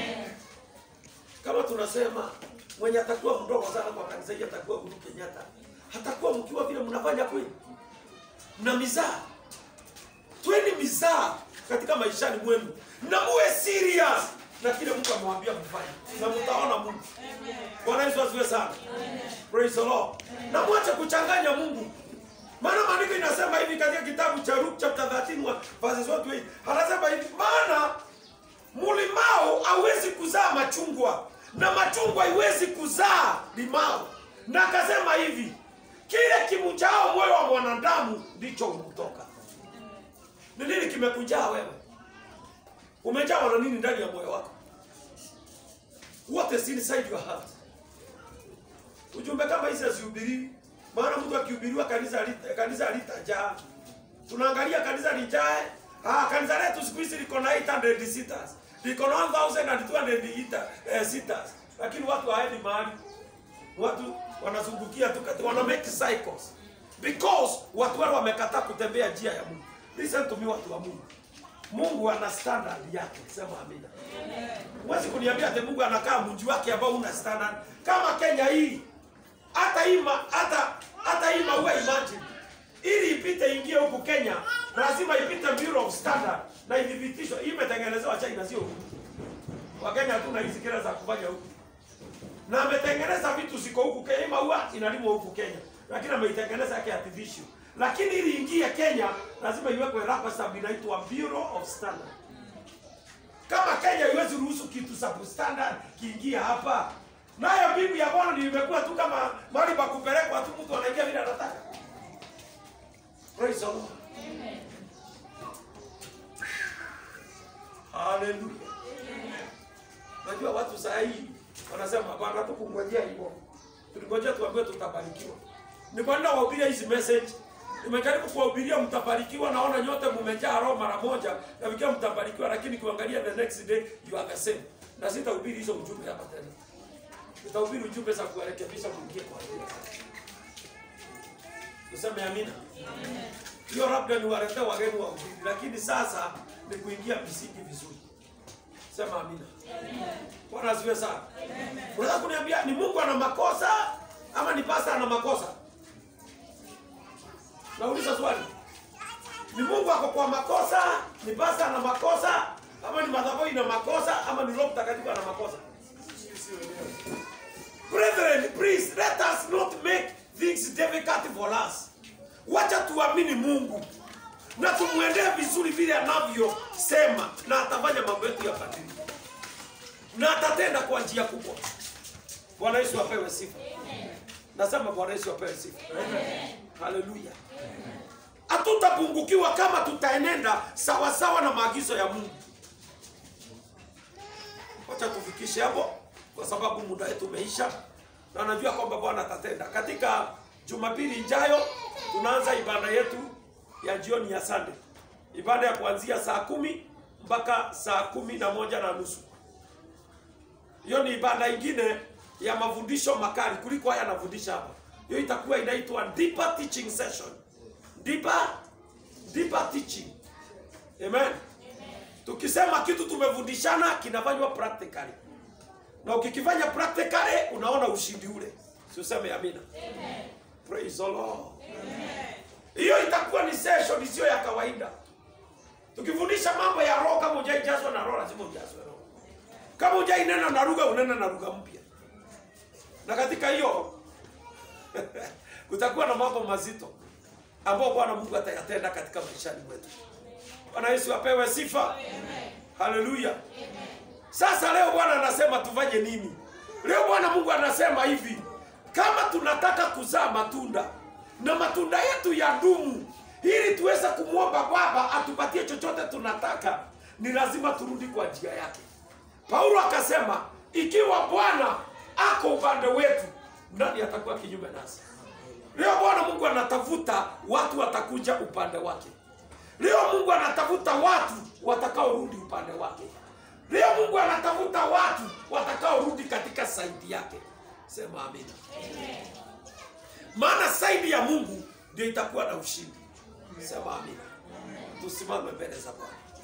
Kama tunasema mwenye atakuwa mdogo sana kwa kanisa hili atakuwa Uhuru Kenyatta, hatakuwa mkiwa vile mnafanya kweli, mna mizaa tweni mizaa katika maishani mwenu na muwe serious na kile Mungu amewambia mfanye na mtaona Mungu. Bwana Yesu asifiwe sana. Praise the Lord. Na mwache kuchanganya Mungu. Maana maandiko inasema hivi katika kitabu cha Luke chapter 13 wa- verses 1 to 8. Anasema hivi, maana mlimao hauwezi kuzaa machungwa na machungwa haiwezi kuzaa limao. Na akasema hivi, kile kimujao moyo wa mwanadamu ndicho humtoka. Ni nini kimekujaa wewe? Umejawa na nini ndani ya moyo wako? What is inside your heart? Ujumbe kama hizi hazihubiriwi, maana mtu akihubiriwa kanisa halita- kanisa halitajaa. Tunaangalia kanisa lijae. Ah, kanisa letu siku hizi liko na 800 seaters. Liko na 1200 ita- eh, seaters. Lakini watu haendi mahali. Watu wanazungukia tu kati, wana make cycles. Because watu wale wamekataa kutembea njia ya Mungu. Listen to me watu wa Mungu. Mungu ana standard yake, sema amina. Huwezi kuniambia ati Mungu anakaa mji wake ambao una standard. Kama Kenya hii hata hii ma- hata hata hii maua imagine ili ipite ingie huku Kenya lazima ipite Bureau of Standard na ithibitishwe. Hii imetengenezewa China sio huku. Wakenya hatuna hizi kila za kufanya huku. Na ametengeneza vitu ziko huku Kenya, hii maua inalimwa huku Kenya. Lakini ameitengeneza yake artificial. Lakini ili ingie Kenya lazima iwekwe rubber stamp inaitwa Bureau of Standard. Kama Kenya haiwezi ruhusu kitu substandard kiingia hapa, nayo bibi ya Bwana ndio imekuwa tu kama mahali pa kupelekwa tu, mtu anaingia vile anataka. Praise the Lord. Hallelujah. Najua watu saa hii wanasema bwana, tukungojea hivyo, tulingojea tuambiwe tutabarikiwa. Ni kwa nini wahubiria hizi message? Nimejaribu kuwahubiria mtabarikiwa, naona nyote mmejaa roho mara moja, nafikia mtabarikiwa, lakini kuangalia the next day you are the same. Na sitahubiri hizo ujumbe hapa tena, nitahubiri ujumbe za kuwarekebisha mwingie kwa njia. Tuseme amina. Hiyo labda niwaletee wageni wa ubiri, lakini sasa ni kuingia misingi vizuri. Sema amina. Bwana asifiwe sana. Unaweza kuniambia ni Mungu ana makosa ama ni pasta ana makosa? Nauliza swali. Ni Mungu ako kwa makosa, ni pasta ana makosa, ama ni madhabahu ina makosa, ama ni Roho Mtakatifu ana makosa? Brethren, please let us not make things difficult for us. Wacha tuamini Mungu na tumwendee vizuri vile anavyosema, na atafanya mambo yetu yabadilike, na atatenda kwa njia kubwa. Bwana Yesu apewe sifa. Nasema Bwana Yesu apewe sifa. Haleluya. Hatutapungukiwa kama tutaenenda sawasawa na maagizo ya Mungu. Wacha tufikishe hapo, kwa sababu muda wetu umeisha, na najua kwamba Bwana atatenda. Katika Jumapili ijayo tunaanza ibada yetu ya jioni ya Sunday, ibada ya kuanzia saa kumi mpaka saa kumi na moja na nusu hiyo ni ibada ingine ya mafundisho makali kuliko haya anafundisha hapa. Hiyo itakuwa inaitwa deeper teaching session. Deeper, deeper teaching. Amen. Tukisema kitu tumefundishana kinafanywa practically. Na ukikifanya practically unaona ushindi ule. Si useme amina. Amen. Praise the Lord. Hiyo itakuwa ni session isiyo ya kawaida. Tukifundisha mambo ya roho, kama hujaijazwa na roho, lazima ujazwe roho. Kama hujainena na lugha, unena na lugha mpya. Na katika hiyo kutakuwa na mambo mazito ambayo Bwana Mungu atayatenda katika maishani mwetu. Bwana Yesu apewe sifa. Haleluya. Sasa leo Bwana anasema tufanye nini? Leo Bwana Mungu anasema hivi, kama tunataka kuzaa matunda na matunda yetu ya dumu, ili tuweze kumwomba Baba atupatie chochote tunataka, ni lazima turudi kwa njia yake. Paulo akasema, ikiwa Bwana ako upande wetu, nani atakuwa kinyume nasi? Leo Bwana Mungu anatafuta watu watakuja upande wake. Leo Mungu anatafuta watu watakaorudi upande wake. Leo Mungu anatafuta watu watakaorudi katika saidi yake. Sema amina. Maana saidi ya Mungu ndio itakuwa na ushindi. Sema amina. Tusimame mbele za Bwana.